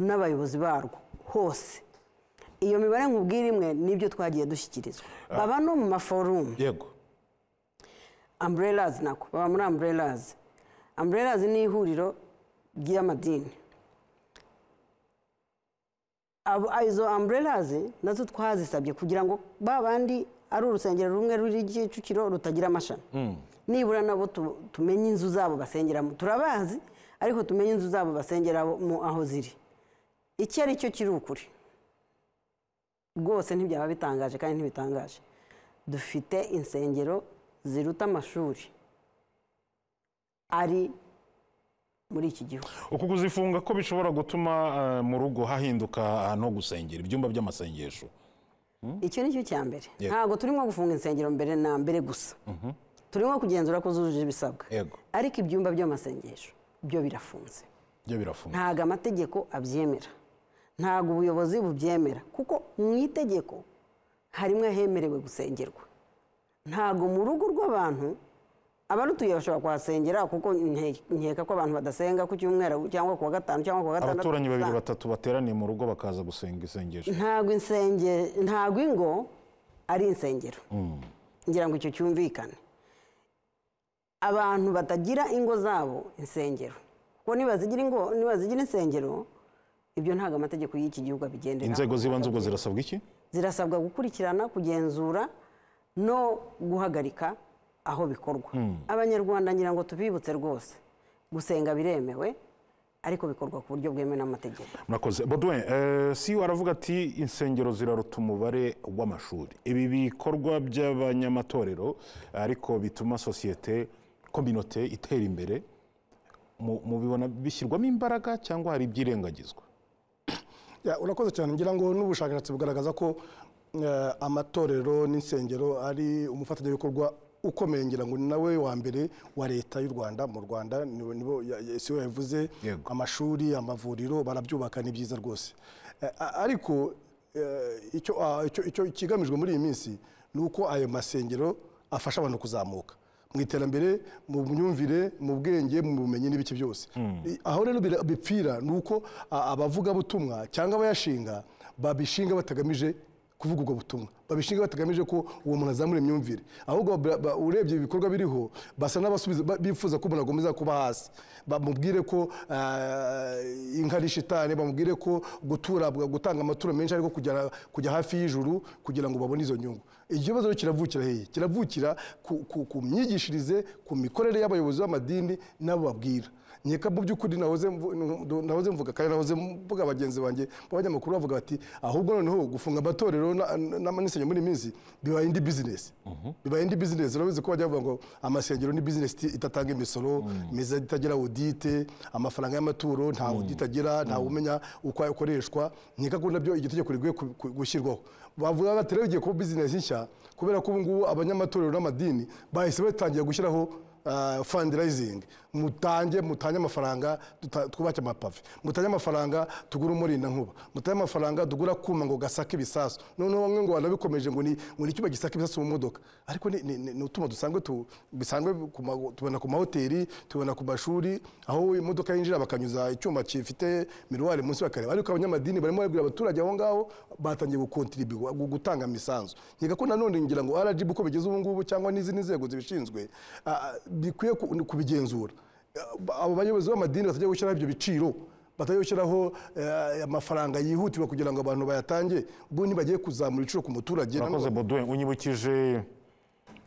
Speaker 2: n'abayobozi barwo hose iyo mibare nkubwira imwe nibyo twagiye dushyikirizwa baba no mu maforumu
Speaker 1: yego
Speaker 2: umbrellas nako baba muri umbrellas umbrellas ni ihuriro ry'amadini Abo- izo umbrellas nazo twazisabye kugira ngo ba bandi ari urusengero rumwe ruri kicukiro rutagira amashami nibura nabo tu- tumenye inzu zabo basengeramo turabazi ariko tumenye inzu zabo basengeramo aho ziri icyo ari cyo kiri ukuri rwose ntibyaba bitangaje kandi ntibitangaje dufite insengero ziruta amashuri ari muri iki gihugu
Speaker 1: uku kuzifunga ko bishobora gutuma eh, mu rugo hahinduka ahantu ho gusengera ibyumba by'amasengesho
Speaker 2: icyo ni cyo cya mbere
Speaker 1: Yego.
Speaker 2: ntabwo turimo gufunga insengero mbere na mbere gusa turimo kugenzura ko zujuje ibisabwa
Speaker 1: Yego.
Speaker 2: ariko ibyumba by'amasengesho byo birafunze
Speaker 1: byo birafunga
Speaker 2: ntabwo amategeko abyemera ntabwo ubuyobozi bubyemera kuko mu itegeko harimo ahemerewe gusengerwa ntabwo mu rugo rw'abantu abarutuye bashobora kuhasengera kuko nke- nkeka ko abantu badasenga ku cyumweru cyangwa ku wa gatanu cyangwa ku wa gatandatu
Speaker 1: abaturanyi babiri
Speaker 2: usanga-
Speaker 1: batatu bateraniye mu rugo bakaza gusenga isengesho
Speaker 2: ntabwo insenge ntabwo ingo ari insengero ngira ngo icyo cyumvikane abantu batagira ingo zabo insengero kuko niba zigira ingo niba zigira insengero ibyo ntabwo amategeko y'iki gihugu abigendera
Speaker 1: inzego z'ibanze ubwo zirasabwa iki
Speaker 2: zirasabwa gukurikirana kugenzura no guhagarika aho bikorwa abanyarwanda ngira ngo tubibutse rwose gusenga biremewe ariko bikorwa ku buryo bwemewe n'amategeko
Speaker 1: murakoze bodwin eh, si aravuga ati insengero ziraruta umubare w'amashuri ibi bikorwa by'abanyamatorero ariko bituma sosiyete kominote itera imbere mu- mubibona bishyirwamo imbaraga cyangwa hari ibyirengagizwa
Speaker 3: Ya, urakoze cyane ngira ngo n'ubushakashatsi bugaragaza ko eh, amatorero n'insengero ari umufatanyabikorwa ukomeye ngira ngo ni nawe wa mbere wa leta y'u rwanda mu rwanda niwe- nibo ya- ya- si we yabivuze
Speaker 1: Yego.
Speaker 3: amashuri amavuriro barabyubaka ni byiza rwose Eh, a- ariko eh, icyo ah, icyo- icyo ikigamijwe muri iyi minsi ni uko ayo masengero afasha abantu kuzamuka mu iterambere mu myumvire mu bwenge mu bumenyi n'ibiki byose I- aho rero bira- bipfira ni uko a- abavugabutumwa cyangwa abayashinga babishinga batagamije kuvuga ubwo butumwa babishinga batagamije ko uwo muntu azamura imyumvire ahubwo ba- ba- urebye ibikorwa biriho basa n'abasubiza ba- bifuza ko umuntu agomeza kuba hasi bamubwire ko ah, inka ari shitani bamubwire ko gutura gutanga amaturo menshi ariko kujya kujya hafi y'ijuru kugira ngo babone izo nyungu iki kibazo rero kiravukira hehe kiravukira ku- ku ku myigishirize ku mikorere y'abayobozi b'amadini n'abo babwira nkeka mu by'ukuri nahoze mvu- ndu- nahoze mvuga kandi nahoze mvuga bagenzi banjye b'abanyamakuru bavuga bati ahubwo noneho gufunga amatorero na- na- n'insengero muri iyi minsi bibaye indi bizinesi bibaye indi bizinesi urabizi ko bajya bavuga ngo amasengero ni bizinesi iti- idatanga imisoro meza itagira audite amafaranga y'amaturo nta audite agira ntawe umenya uko akoreshwa nkeka ko nabyo igitegeko rigwe gushyirwaho bavuga bati rero igiye kuba bizinesi nshya kubera ko ubu ngubu abanyamatorero n'amadini bahise batangira gushyiraho uh, fundraising mutange mutange amafaranga tuta- twubake amapave mutange amafaranga tugure umurinda nkuba mutange amafaranga tugure akuma ngo gasake ibisasu noneho bamwe ngo banabikomeje ngo ni ngo ni icyuma gisaka ibisasu mu modoka ariko ni, ni, ni, ni utuma dusanzwe tu, bisanzwe ku ma- tubona ku mahoteli tubona ku mashuri aho imodoka yinjira bakanyuza icyuma gifite miruwari munsi bakareba ariko abanyamadini barimo babwira abaturage aho ngaho batangiye gukontribuwa gutanga imisanzu nkeka ko nanone ngira ngo rgb uko bigeze ubu ngubu cyangwa n'izindi nzego zibishinzwe ah, bikwiye ku- kubigenzura Ah, abo bayobozi b'amadini batajya gushyiraho ibyo biciro batajya gushyiraho eh, amafaranga yihutirwa kugira ngo abantu bayatange ubu ntibagiye kuzamura ibiciro ku muturage
Speaker 1: murakoze
Speaker 3: nanone-
Speaker 1: bodwin unyibukije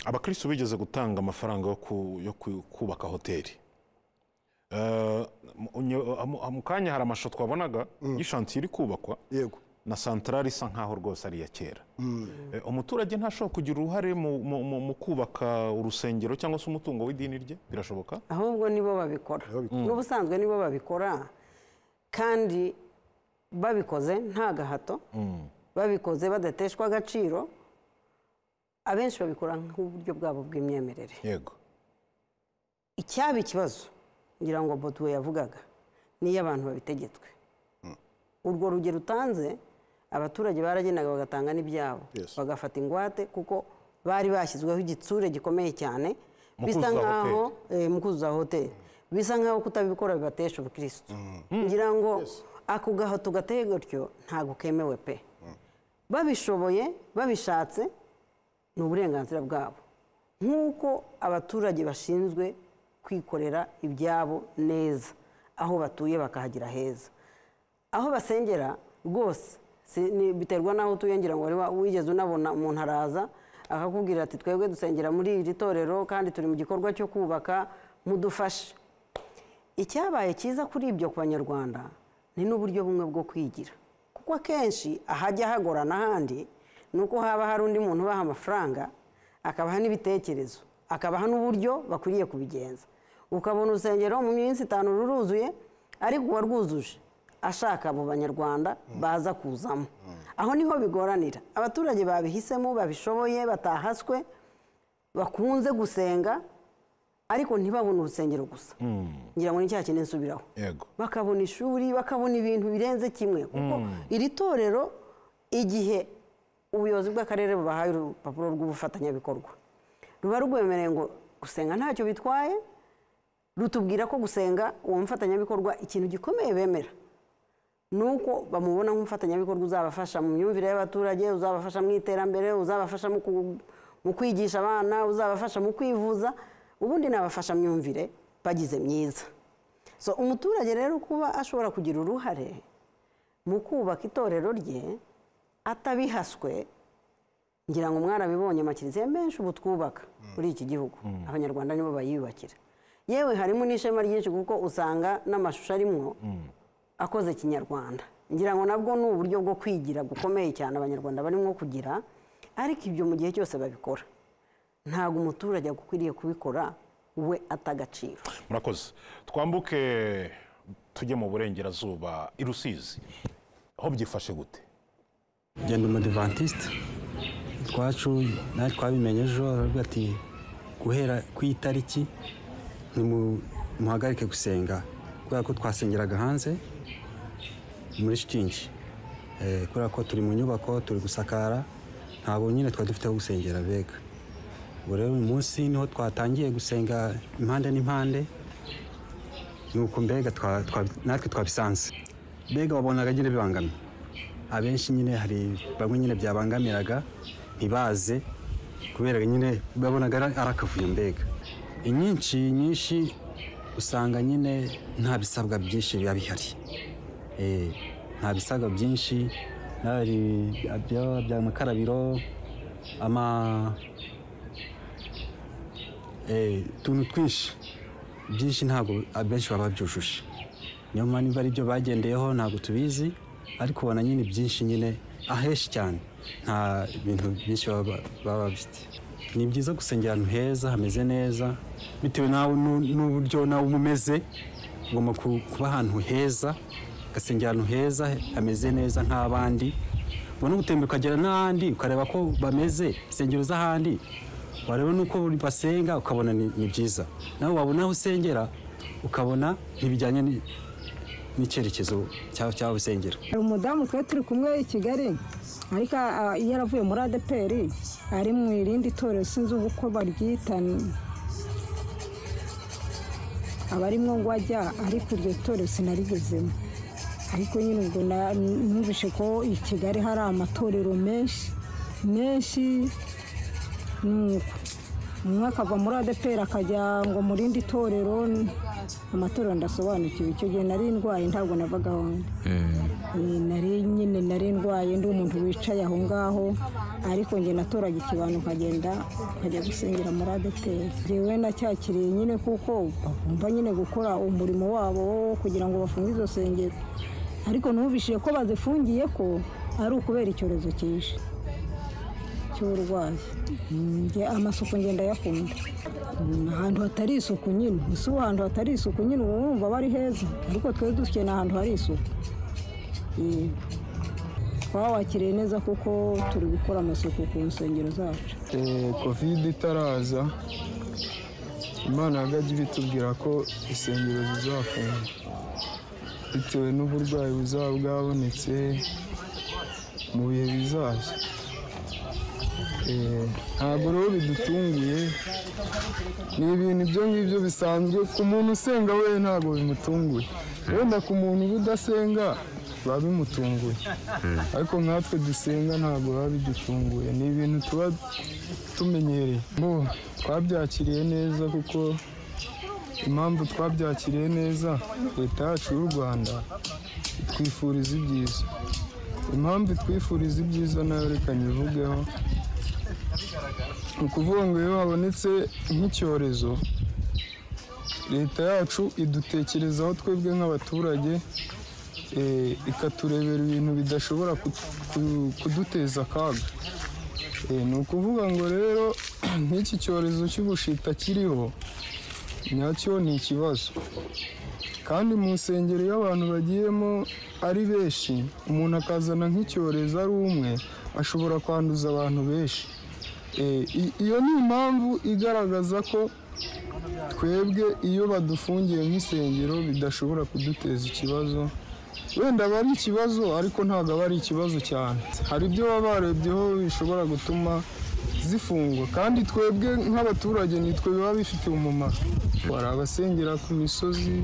Speaker 1: abakristo bigeze gutanga amafaranga yo ku- yo ku- kubaka hoteli Eh, mu- nyo- mu mu kanya hari amashusho twabonaga y'ishansiyo iri kubakwa
Speaker 3: yego
Speaker 1: na santarari isa nkaho rwose ari iya kera Eh, umuturage ntashobora kugira uruhare mu- mu mu- mu kubaka urusengero cyangwa se umutungo w'idini rye birashoboka
Speaker 2: ahubwo nibo babikora n'ubusanzwe nibo babikora kandi babikoze nta gahato babikoze badateshwa agaciro abenshi babikora nk'uburyo bwabo bw'imyemerere
Speaker 1: yego
Speaker 2: icyaba ikibazo ngira ngo botuwe yavugaga niyo abantu babitegetswe urwo rugero utanze abaturage baragenaga bagatanga n'ibyabo
Speaker 1: Yes.
Speaker 2: bagafata ingwate kuko bari bashyizweho igitsure gikomeye cyane
Speaker 1: Mu
Speaker 2: bisa
Speaker 1: kuzuza
Speaker 2: nkaho eh, mu kuzuza hoteli bisa nkaho kutabikora bibatesha ubukirisitu ngira ngo ako gahato gateye gutyo ntabwo kemewe pe babishoboye babishatse ni uburenganzira bwabo nk'uko abaturage bashinzwe kwikorera ibyabo neza aho batuye bakahagira heza aho basengera rwose si- ni- biterwa n'aho utuye ngira ngo wari wa- wigeze unabona umuntu araza akakubwira ati twebwe dusengera muri iri torero kandi turi mu gikorwa cyo kubaka mudufashe icyabaye cyiza kuri ibyo ku banyarwanda ni n'uburyo bumwe bwo kwigira kuko akenshi ahajya hagorana ahandi ni uko haba hari undi muntu ubaha amafaranga akabaha n'ibitekerezo akabaha n'uburyo bakwiriye kubigenza ukabona urusengero mu minsi itanu ruruzuye ariko uwa rwuzuje ashaka abo banyarwanda baza kuzamo aho niho bigoranira abaturage babihisemo babishoboye batahaswe bakunze gusenga ariko ntibabone urusengero gusa ngira ngo ni cya kintu nsubiraho
Speaker 1: yego
Speaker 2: bakabona ishuri bakabona ibintu birenze kimwe kuko iri torero igihe ubuyobozi bw'akarere bubahaye urupapuro rw'ubufatanyabikorwa ruba rwemereye ngo gusenga ntacyo bitwaye rutubwira ko gusenga uwo mufatanyabikorwa ikintu gikomeye bemera ni uko bamubona nk'umufatanyabikorwa uzabafasha mu myumvire y'abaturage uzabafasha mu iterambere uzabafasha mu ku- mu kwigisha abana uzabafasha mu kwivuza ubundi ni abafashamyumvire bagize myiza so umuturage rero kuba ashobora kugira uruhare mu kubaka itorero rye atabihaswe ngira ngo mwarabibonye amakiriziya menshi ubu twubaka muri iki gihugu abanyarwanda nibo bayiyubakira yewe harimo n'ishema ryinshi kuko usanga n'amashusho arimwo akoze kinyarwanda ngira ngo nabwo ni uburyo bwo kwigira gukomeye cyane abanyarwanda barimo kugira ariko ibyo mu gihe cyose babikora ntabwo umuturage akwiriye kubikora we atagaciro
Speaker 1: murakoze twambuke tujye mu burengerazuba i rusizi aho byifashe gute
Speaker 10: ngenda umudivantiste twacu nawe twabimenye ejo aravuga ati guhera ku itariki ni mu- muhagarike gusenga kubera ko twasengeraga hanze muri shitingi Eh, kubera ko turi mu nyubako turi gusakara ntabwo nyine twari dufite aho gusengera bega ubu rero uyu munsi niho twatangiye gusenga impande n'impande nuko mbega twa- twa- natwe twabisanze mbega wabonaga nyine bibangamye abenshi nyine hari bamwe nyine byabangamiraga ntibaze kubera nyine babonaga ari ari akavuyo mbega inyinshi nyinshi usanga nyine nta bisabwa byinshi biba bihari Eh, nta bisabwa byinshi hari ibya- bya mukarabiro ama eh, utuntu twinshi byinshi ntabwo abenshi baba babyujuje niyo mpamvu niba ari byo bagendeyeho ntabwo tubizi ariko ubona nyine byinshi nyine ahenshi cyane nta bintu byinshi baba baba bafite ni byiza gusengera ahantu heza hameze neza bitewe nawe n'u- n'uburyo nawe uba umeze ugomba ku- kuba ahantu heza ugasengera ahantu heza hameze neza nk'abandi ubona gutemba ukagera n'ahandi ukareba ko bameze insengero z'ahandi wareba nuko buri basenga ukabona ni ni byiza nawe wabona aho usengera ukabona ntibijyanye ni- n'icyerekezo cyaho cyaho usengera
Speaker 11: hari umudamu twari turi kumwe i kigali ariko ah, iyo yaravuye muri adeperi ari mu irindi torero sinzi ubu uko baryita ni- aba arimo ngo ajya ariko iryo torero sinarigezemo ariko nyine ubwo na- numvise ko i kigali hari amatorero menshi menshi nuko umwe akava muri adeperi akajya ngo mu rindi torero amatora ndasobanukiwe icyo gihe nari ndwaye ntabwo navaga aho ndi Eh, nari nyine nari ndwaye ndi umuntu wicaye aho ngaho ariko njye natoraga ikibano nkagenda nkajya gusengera muri adeperi njyewe nacyakiriye nyine kuko bagomba nyine gukora umurimo wabo wo kugira ngo bafunge izo sengero ariko numvishije ko bazifungiye ko ari ukubera icyorezo cyinshi cy'uburwayi njye amasuku ngenda yakunda ahantu hatari isuku nyine ese ubu ahantu hatari isuku nyine uba wumva aba ari heza ariko twe dukeneye ahantu hari isuku Eh, twaba wakiriye neza kuko turi gukora amasuku ku nsengero zacu
Speaker 12: kovide itaraza imana yagajya ibitubwira ko insengero zizafunga bitewe n'uburwayi buzaba bwabonetse mu bihe bizaza Eh, ntabwo rero bidutunguye ni ibintu ibyo ngibyo bisanzwe ku muntu usenga we ntabwo bimutunguye wenda ku muntu uba udasenga biba bimutunguye ariko nkatwe dusenga ntabwo biba bidutunguye ni ibintu tuba tumenyereye Bo, twabyakiriye neza kuko impamvu twabyakiriye neza leta yacu y'u rwanda itwifuriza ibyiza impamvu itwifuriza ibyiza nayo reka nyivugeho ni ukuvuga ngo iyo habonetse nk'icyorezo leta yacu idutekerezaho twebwe nk'abaturage eh, ikaturebera ibintu bidashobora kutu- ku- kuduteza akaga Eh, ni ukuvuga ngo rero nk'iki cyorezo cy'ubushita kiriho nyacyo ni ikibazo kandi mu nsengero iyo abantu bagiyemo ari benshi umuntu akazana nk'icyorezo ari umwe ashobora kwanduza abantu benshi Eh, i- iyo ni impamvu igaragaza ko twebwe iyo badufungiye nk'isengero bidashobora kuduteza ikibazo wenda aba ari ikibazo ariko ntabwo aba ari ikibazo cyane hari ibyo baba barebyeho bishobora gutuma zifungwa kandi twebwe nk'abaturage nitwe biba bifitiye umumaro hari abasengera ku misozi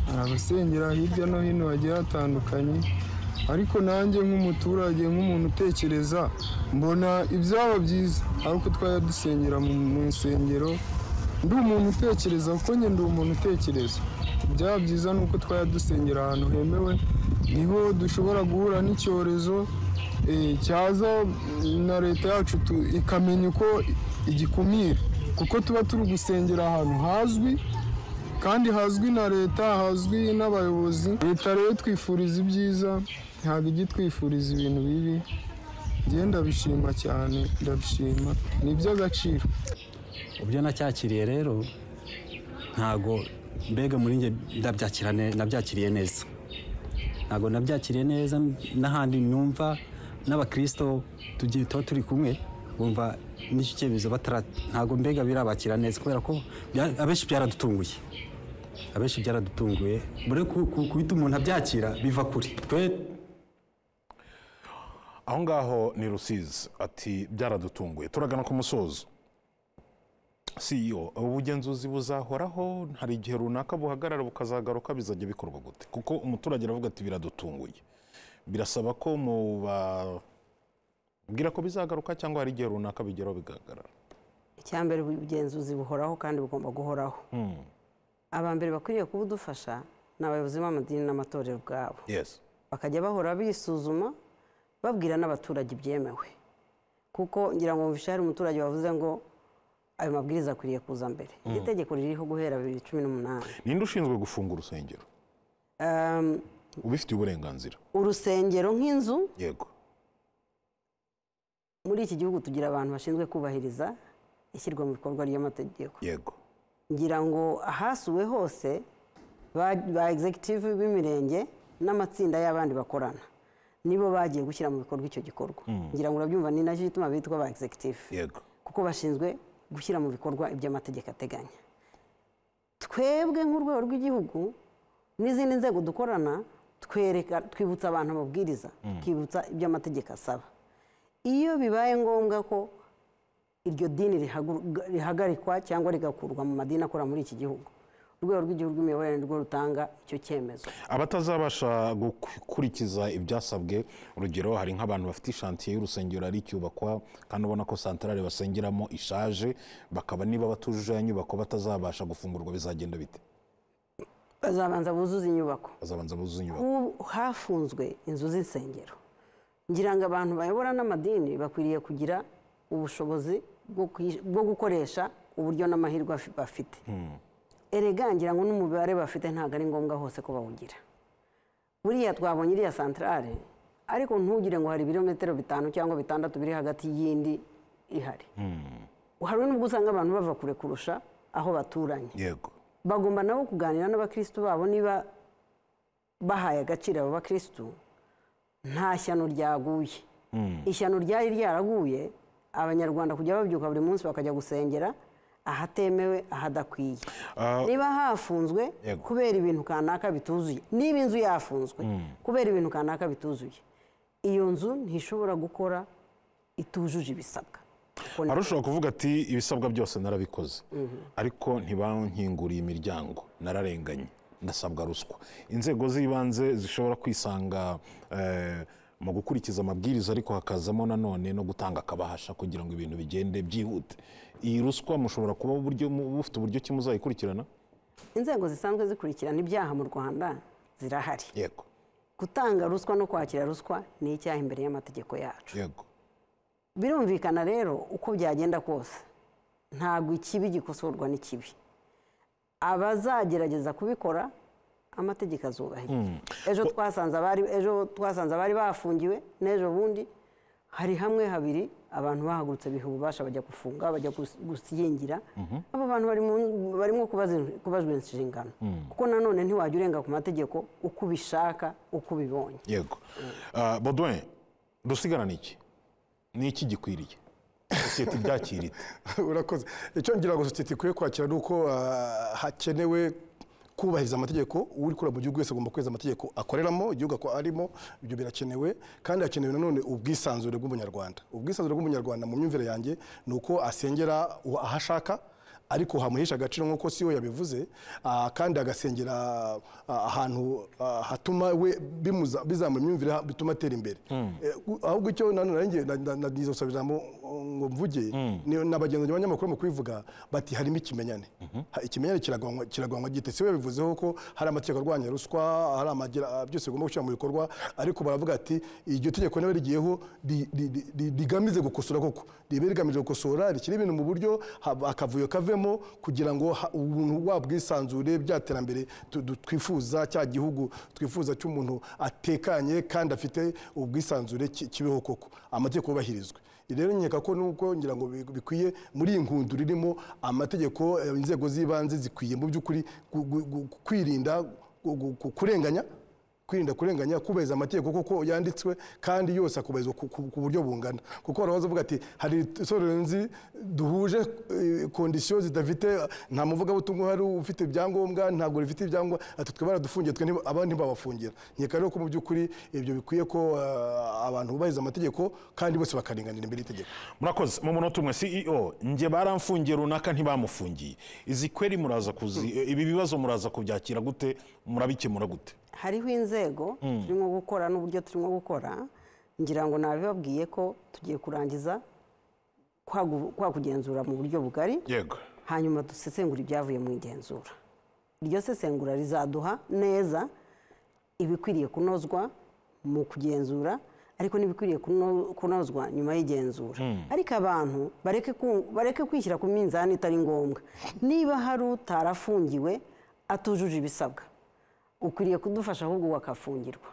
Speaker 12: hari abasengera hirya no hino hagiye hatandukanye ariko nanjye nk'umuturage nk'umuntu utekereza mbona ibyaba byiza ari uko twajya dusengera mu mu nsengero ndi umuntu utekereza kuko njye ndi umuntu utekereza byaba byiza ni uko twajya dusengera ahantu hemewe niho dushobora guhura n'icyorezo eh, cyaza na leta yacu tu- ikamenya uko igikumira kuko tuba turi gusengera ahantu hazwi kandi hazwi na leta hazwi n'abayobozi leta rero twifuriza ibyiza ntabwo ijya itwifuriza ibintu bibi njye ndabishima cyane ndabishima ni iby'agaciro
Speaker 10: ibyo nacyakiriye rero ntago mbega muri njye ndabyakira ne- nabyakiriye neza ntago nabyakiriye neza n'ahandi numva n'abakirisito tugiye tuba turi kumwe bumva n'icyo cyemezo batara ntago mbega birabakira neza kubera ko bya- abenshi byaradutunguye abenshi byaradutunguye bure ku- ku- kubita umuntu abyakira biva kure twe
Speaker 1: aho ngaho ni rusizi ati byaradutunguye turagana ku musozo CEO ubugenzuzi buzahoraho hari igihe runaka buhagarara bukazagaruka bizajya bikorwa gute kuko umuturage aravuga ati biradutunguye birasaba ko mubabwira ko bizagaruka cyangwa hari igihe runaka bigeraho bigahagarara
Speaker 2: icyambere ubugenzuzi buhoraho kandi bugomba guhoraho
Speaker 1: Hmm,
Speaker 2: aba mbere bakwiriye kuba udufasha ni abayobozi b'amadini n'amatorero ubwabo
Speaker 1: yes
Speaker 2: bakajya bahora bisuzuma babwira n'abaturage ibyemewe kuko ngira ngo mvishe hari umuturage wavuze ngo ayo mabwiriza akwiriye kuza mbere iri tegeko ririho guhera bibiri cumi n'umunani
Speaker 1: ninde ushinzwe gufunga urusengero
Speaker 2: Um,
Speaker 1: ubifitiye uburenganzira
Speaker 2: urusengero nk'inzu
Speaker 1: yego
Speaker 2: muri iki gihugu tugira abantu bashinzwe kubahiriza ishyirwa mu bikorwa ry'amategeko
Speaker 1: yego
Speaker 2: ngira ngo ahasuwe hose ba ba executive b'imirenge n'amatsinda y'abandi bakorana nibo bagiye gushyira mu bikorwa icyo gikorwa ngira ngo urabyumva ni nacyo gituma bitwa ba executive
Speaker 1: yego
Speaker 2: kuko bashinzwe gushyira mu bikorwa ibyo amategeko ateganya twebwe nk'urwego rw'igihugu n'izindi nzego dukorana twereka twibutsa abantu amabwiriza tukibutsa ibyo amategeko asaba iyo bibaye ngombwa ko iryo dini rihagu- rihagarikwa cyangwa rigakurwa mu madini akora muri iki gihugu urwego rw'igihugu rw'imiyoborere nirwo rutanga icyo cyemezo
Speaker 1: abatazabasha gukurikiza ibyasabwe urugero hari nk'abantu bafite ishantiye y'urusengero ari icyubakwa kandi ubona ko santarare basengeramo ishaje bakaba niba batujuje ya nyubako batazabasha gufungurwa bizagenda bite
Speaker 2: bazabanza buzuza inyubako
Speaker 1: bazabanza buzuza inyubako
Speaker 2: ubu hafunzwe inzu z'insengero ngira ngo abantu bayobora n'amadini bakwiriye kugira ubushobozi bwo kwi- bwo gukoresha uburyo n'amahirwe afi- bafite erega ngira ngo n'umubare bafite ntabwo ari ngombwa hose ko bawugira buriya twabonye iriya santarare ariko ntugire ngo hari ibirometero bitanu cyangwa bitandatu biri hagati y'indi ihari hari n'ubwo usanga abantu bava kure kurusha aho baturanye
Speaker 1: yego
Speaker 2: bagomba nabo kuganira n'abakirisitu babo niba bahaye agaciro abo bakirisitu nta shyano ryaguye ishyano ryari ryaraguye abanyarwanda kujya babyuka buri munsi bakajya gusengera ahatemewe ahadakwiye
Speaker 1: Ah.
Speaker 2: niba hafunzwe
Speaker 1: Yego.
Speaker 2: kubera ibintu kanaka bituzuye niba inzu yafunzwe kubera ibintu kanaka bituzuye iyo nzu ntishobora gukora itujuje ibisabwa
Speaker 1: hari ushobora kuvuga ati ibisabwa byose narabikoze ariko ntibankinguriye imiryango nararenganye ndasabwa ruswa inzego z'ibanze zishobora kwisanga eh, mu gukurikiza amabwiriza ariko hakazamo nanone no gutanga akabahasha kugira ngo ibintu bigende byihute iyi ruswa mushobora kuba uburyo mu- bufite uburyo ki muzayikurikirana
Speaker 2: inzego zisanzwe zikurikirana ibyaha mu rwanda zirahari
Speaker 1: yego
Speaker 2: gutanga ruswa no kwakira ruswa ni icyaha imbere y'amategeko yacu
Speaker 1: yego
Speaker 2: birumvikana rero uko byagenda kose ntabwo ikibi gikosorwa n'ikibi abazagerageza kubikora amategeko azubahiriza ejo twasanze abari ejo twasanze abari bafungiwe n'ejo bundi hari hamwe habiri abantu bahagurutse biha ububasha bajya gufunga bajya gus- gushyingira abo bantu bari mu- barimo kubazi- kubajwa inshingano kuko nanone ntiwajya urenga ku mategeko uko ubishaka uko ubibonye
Speaker 1: yego Ah, Baudouin dusigara ni iki ni iki gikwiriye sosiyete ibyakira ite
Speaker 3: urakoze icyo ngira ngo sosiyete ikwiye kwakira ni uko ah, hakenewe kubahiriza amategeko uri kureba mu gihugu wese agomba kubahiriza amategeko akoreramo igihugu ako arimo ibyo birakenewe kandi hakenewe nanone ubwisanzure bw'umunyarwanda ubwisanzure bw'umunyarwanda mu myumvire yanjye ni uko asengera uwo- aho ashaka ariko hamuhesha agaciro nk'uko si we yabivuze ah, kandi agasengera ah, ahantu ah, hatuma we bimuza- bizamura imyumvire ha- bituma atera imbere Eh, gu- ahubwo icyo nanone nanjye na- na- na- nizosaba ijambo oh, ngo mvuge ni- n'abagenzi b'abanyamakuru mu kubivuga bati harimo ikimenyane Ha- ikimenyane kiragwanwa- kiragwanwa gite si we bivuzeho ko hari amategeko arwanya ruswa hari amagira byose bigomba gushyira mu bikorwa ariko baravuga ati iryo tegeko nawe rigiyeho ri- ri- ri- ri- rigamije gukosora koko ribe rigamije gukosora rishyira ibintu mu buryo haba- akavuyo kavemo kugira ngo ha- ubuntu wa bwisanzure bya terambere tu- du- twifuza cya gihugu twifuza cy'umuntu atekanye kandi afite ubwisanzure ki- kibeho koko amategeko yubahirizwe rero nkeka ko nubwo ngira ngo bi- bikwiye muri iyi nkundu ririmo amategeko eh, inzego z'ibanze zikwiye mu by'ukuri gu- gu- gu- kwirinda gu- gu- gu- kurenganya kwirinda kurenganya kubahiriza amategeko kuko yanditswe kandi yose akubahirizwa ku- ku ku buryo bungana kuko hari abavuga ati hari itorero nzi duhuje eh, kondisiyo zidafite nta muvugabutumwa uhari ufite ibyangombwa ntabwo rifite ibyangombwa ati twe baradufungiye twe ntiba- abandi ntibabafungira nkeka rero ko mu by'ukuri ibyo bikwiye ko eh, abantu bubahiriza amategeko kandi bose bakarenganira imbere y'itegeko
Speaker 1: murakoze mu munota umwe ceo njye baramfungiye runaka ntibamufungiye izi kweri muraza kuzi ibi bibazo muraza kubyakira gute murabikemura gute
Speaker 2: hariho inzego turimo gukora n'uburyo turimo gukora ngira ngo nabibabwiye ko tugiye kurangiza kwa gu- kwa kugenzura mu buryo bugari
Speaker 1: yego
Speaker 2: hanyuma dusesengura ibyavuye mu igenzura iryo sesengura rizaduha neza ibikwiriye kunozwa mu kugenzura ariko n'ibikwiriye kuno- kunozwa nyuma y'igenzura ariko abantu bareke ku- bareke kwishyira ku minzani itari ngombwa niba hari utarafungiwe atujuje ibisabwa ukwiriye kudufasha ahubwo wakafungirwa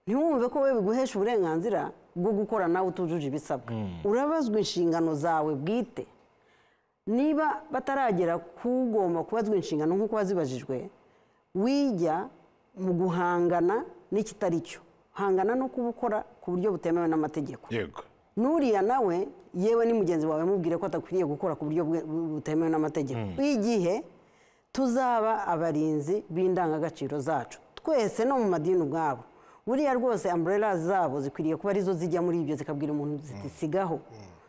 Speaker 2: ntiwumve ko we biguhesha uburenganzira bwo gukora nawe utujuje ibisabwa urabazwa inshingano zawe bwite niba bataragera kugomba kubazwa inshingano nk'uko wazibajijwe wijya mu guhangana n'ikitari cyo hangana no kubukora ku buryo butemewe n'amategeko
Speaker 1: yego
Speaker 2: n'uriya nawe yewe ni mugenzi wawe mubwire ko atakwiriye gukora ku buryo bwe- butemewe n'amategeko igihe tuzaba abarinzi b'indangagaciro zacu twese no mu madini ubwabo buriya rwose umbrella zabo zikwiriye kuba arizo zijya muri ibyo zikabwira umuntu ziti sigaho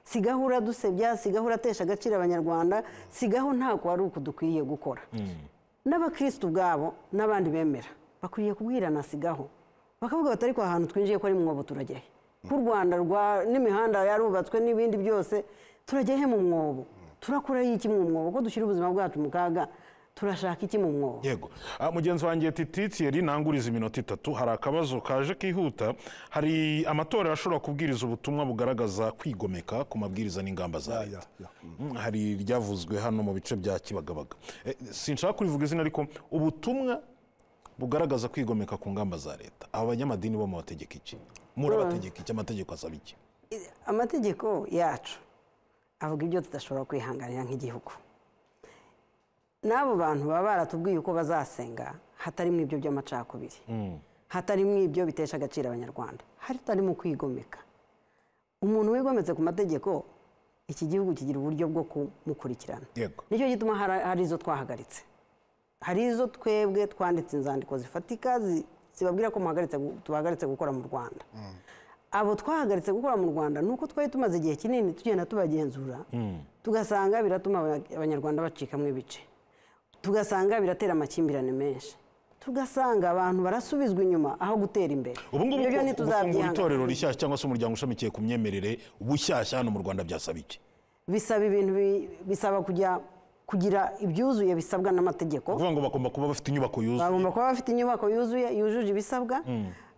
Speaker 2: sigaho uradusebya sigaho uratesha agaciro abanyarwanda sigaho ntabwo wari uku dukwiriye gukora n'abakirisitu ubwabo n'abandi bemera bakwiriye kubwirana sigaho bakavuga bati ariko aha hantu twinjiye ko ari mwobo turajya he ku rwanda rwa n'imihanda yarubatswe n'ibindi byose turajya he mu mwobo turakora iki mu mwobo ko dushyira ubuzima bwacu mu kaga turashaka iki mu mwobo
Speaker 1: yego Ah, mugenzi wanjye tititiyeri ntanguriza iminota itatu hari akabazo kaje kihuta hari amatora ashobora kubwiriza ubutumwa bugaragaza kwigomeka ku mabwiriza n'ingamba za leta Mm, hari iryavuzwe hano mu bice bya kibagabaga Eh, sinshaka kurivuga izina ariko ubutumwa bugaragaza kwigomeka ku ngamba za leta aba banyamadini bo mubategeka iki murabategeka iki amategeko asaba iki
Speaker 2: amategeko yacu avuga ibyo tudashobora kwihanganira nk'igihugu n'abo bantu baba baratubwiye uko bazasenga hatarimo ibyo by'amacakubiri hatarimo ibyo bitesha agaciro abanyarwanda hatarimo kwigomeka umuntu wigometse ku mategeko iki gihugu kigira uburyo bwo kumukurikirana
Speaker 1: yego
Speaker 2: nicyo gituma hari hari izo twahagaritse hari izo twebwe twanditse inzandiko zifatika zi- zibabwira ko muhagaritse gu- tubahagaritse gukora mu rwanda abo twahagaritse gukora mu rwanda ni uko twari tumaze igihe kinini tugenda tubagenzura tugasanga biratuma aba- abanyarwanda bacikamo ibice tugasanga biratera amakimbirane menshi tugasanga abantu barasubizwa inyuma aho gutera imbere
Speaker 1: ubu ngubu
Speaker 2: Ibyo byo
Speaker 1: ko gufungura
Speaker 2: ntituzabyihanganira.
Speaker 1: itorero rishyashya cyangwa se umuryango ushamikiye ku myemerere bushyashya hano mu rwanda byasaba iki
Speaker 2: bisaba ibintu bi- bisaba kujya kugira ibyuzuye bisabwa n'amategeko
Speaker 1: kuvuga ngo bagomba kuba bafite inyubako yuzuye
Speaker 2: bagomba kuba bafite inyubako yuzuye yujuje ibisabwa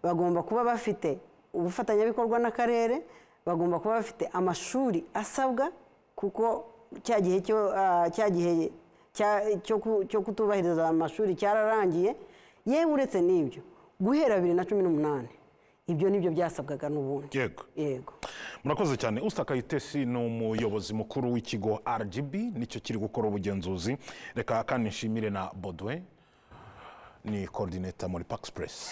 Speaker 2: bagomba kuba bafite ubufatanyabikorwa n'akarere bagomba kuba bafite amashuri asabwa kuko cya gihe cyo ah, cya gihe cya- cyo ku- cyo kutubahiriza amashuri cyararangiye yewe uretse n'ibyo guhera bibiri na cumi n'umunani ibyo nibyo byasabwaga n'ubundi
Speaker 1: yego
Speaker 2: yego
Speaker 1: murakoze cyane usita kayitesi ni umuyobozi mukuru w'ikigo rgb nicyo kiri gukora ubugenzuzi reka kandi nshimire na bodwe ni korodineta muri pakisi puresi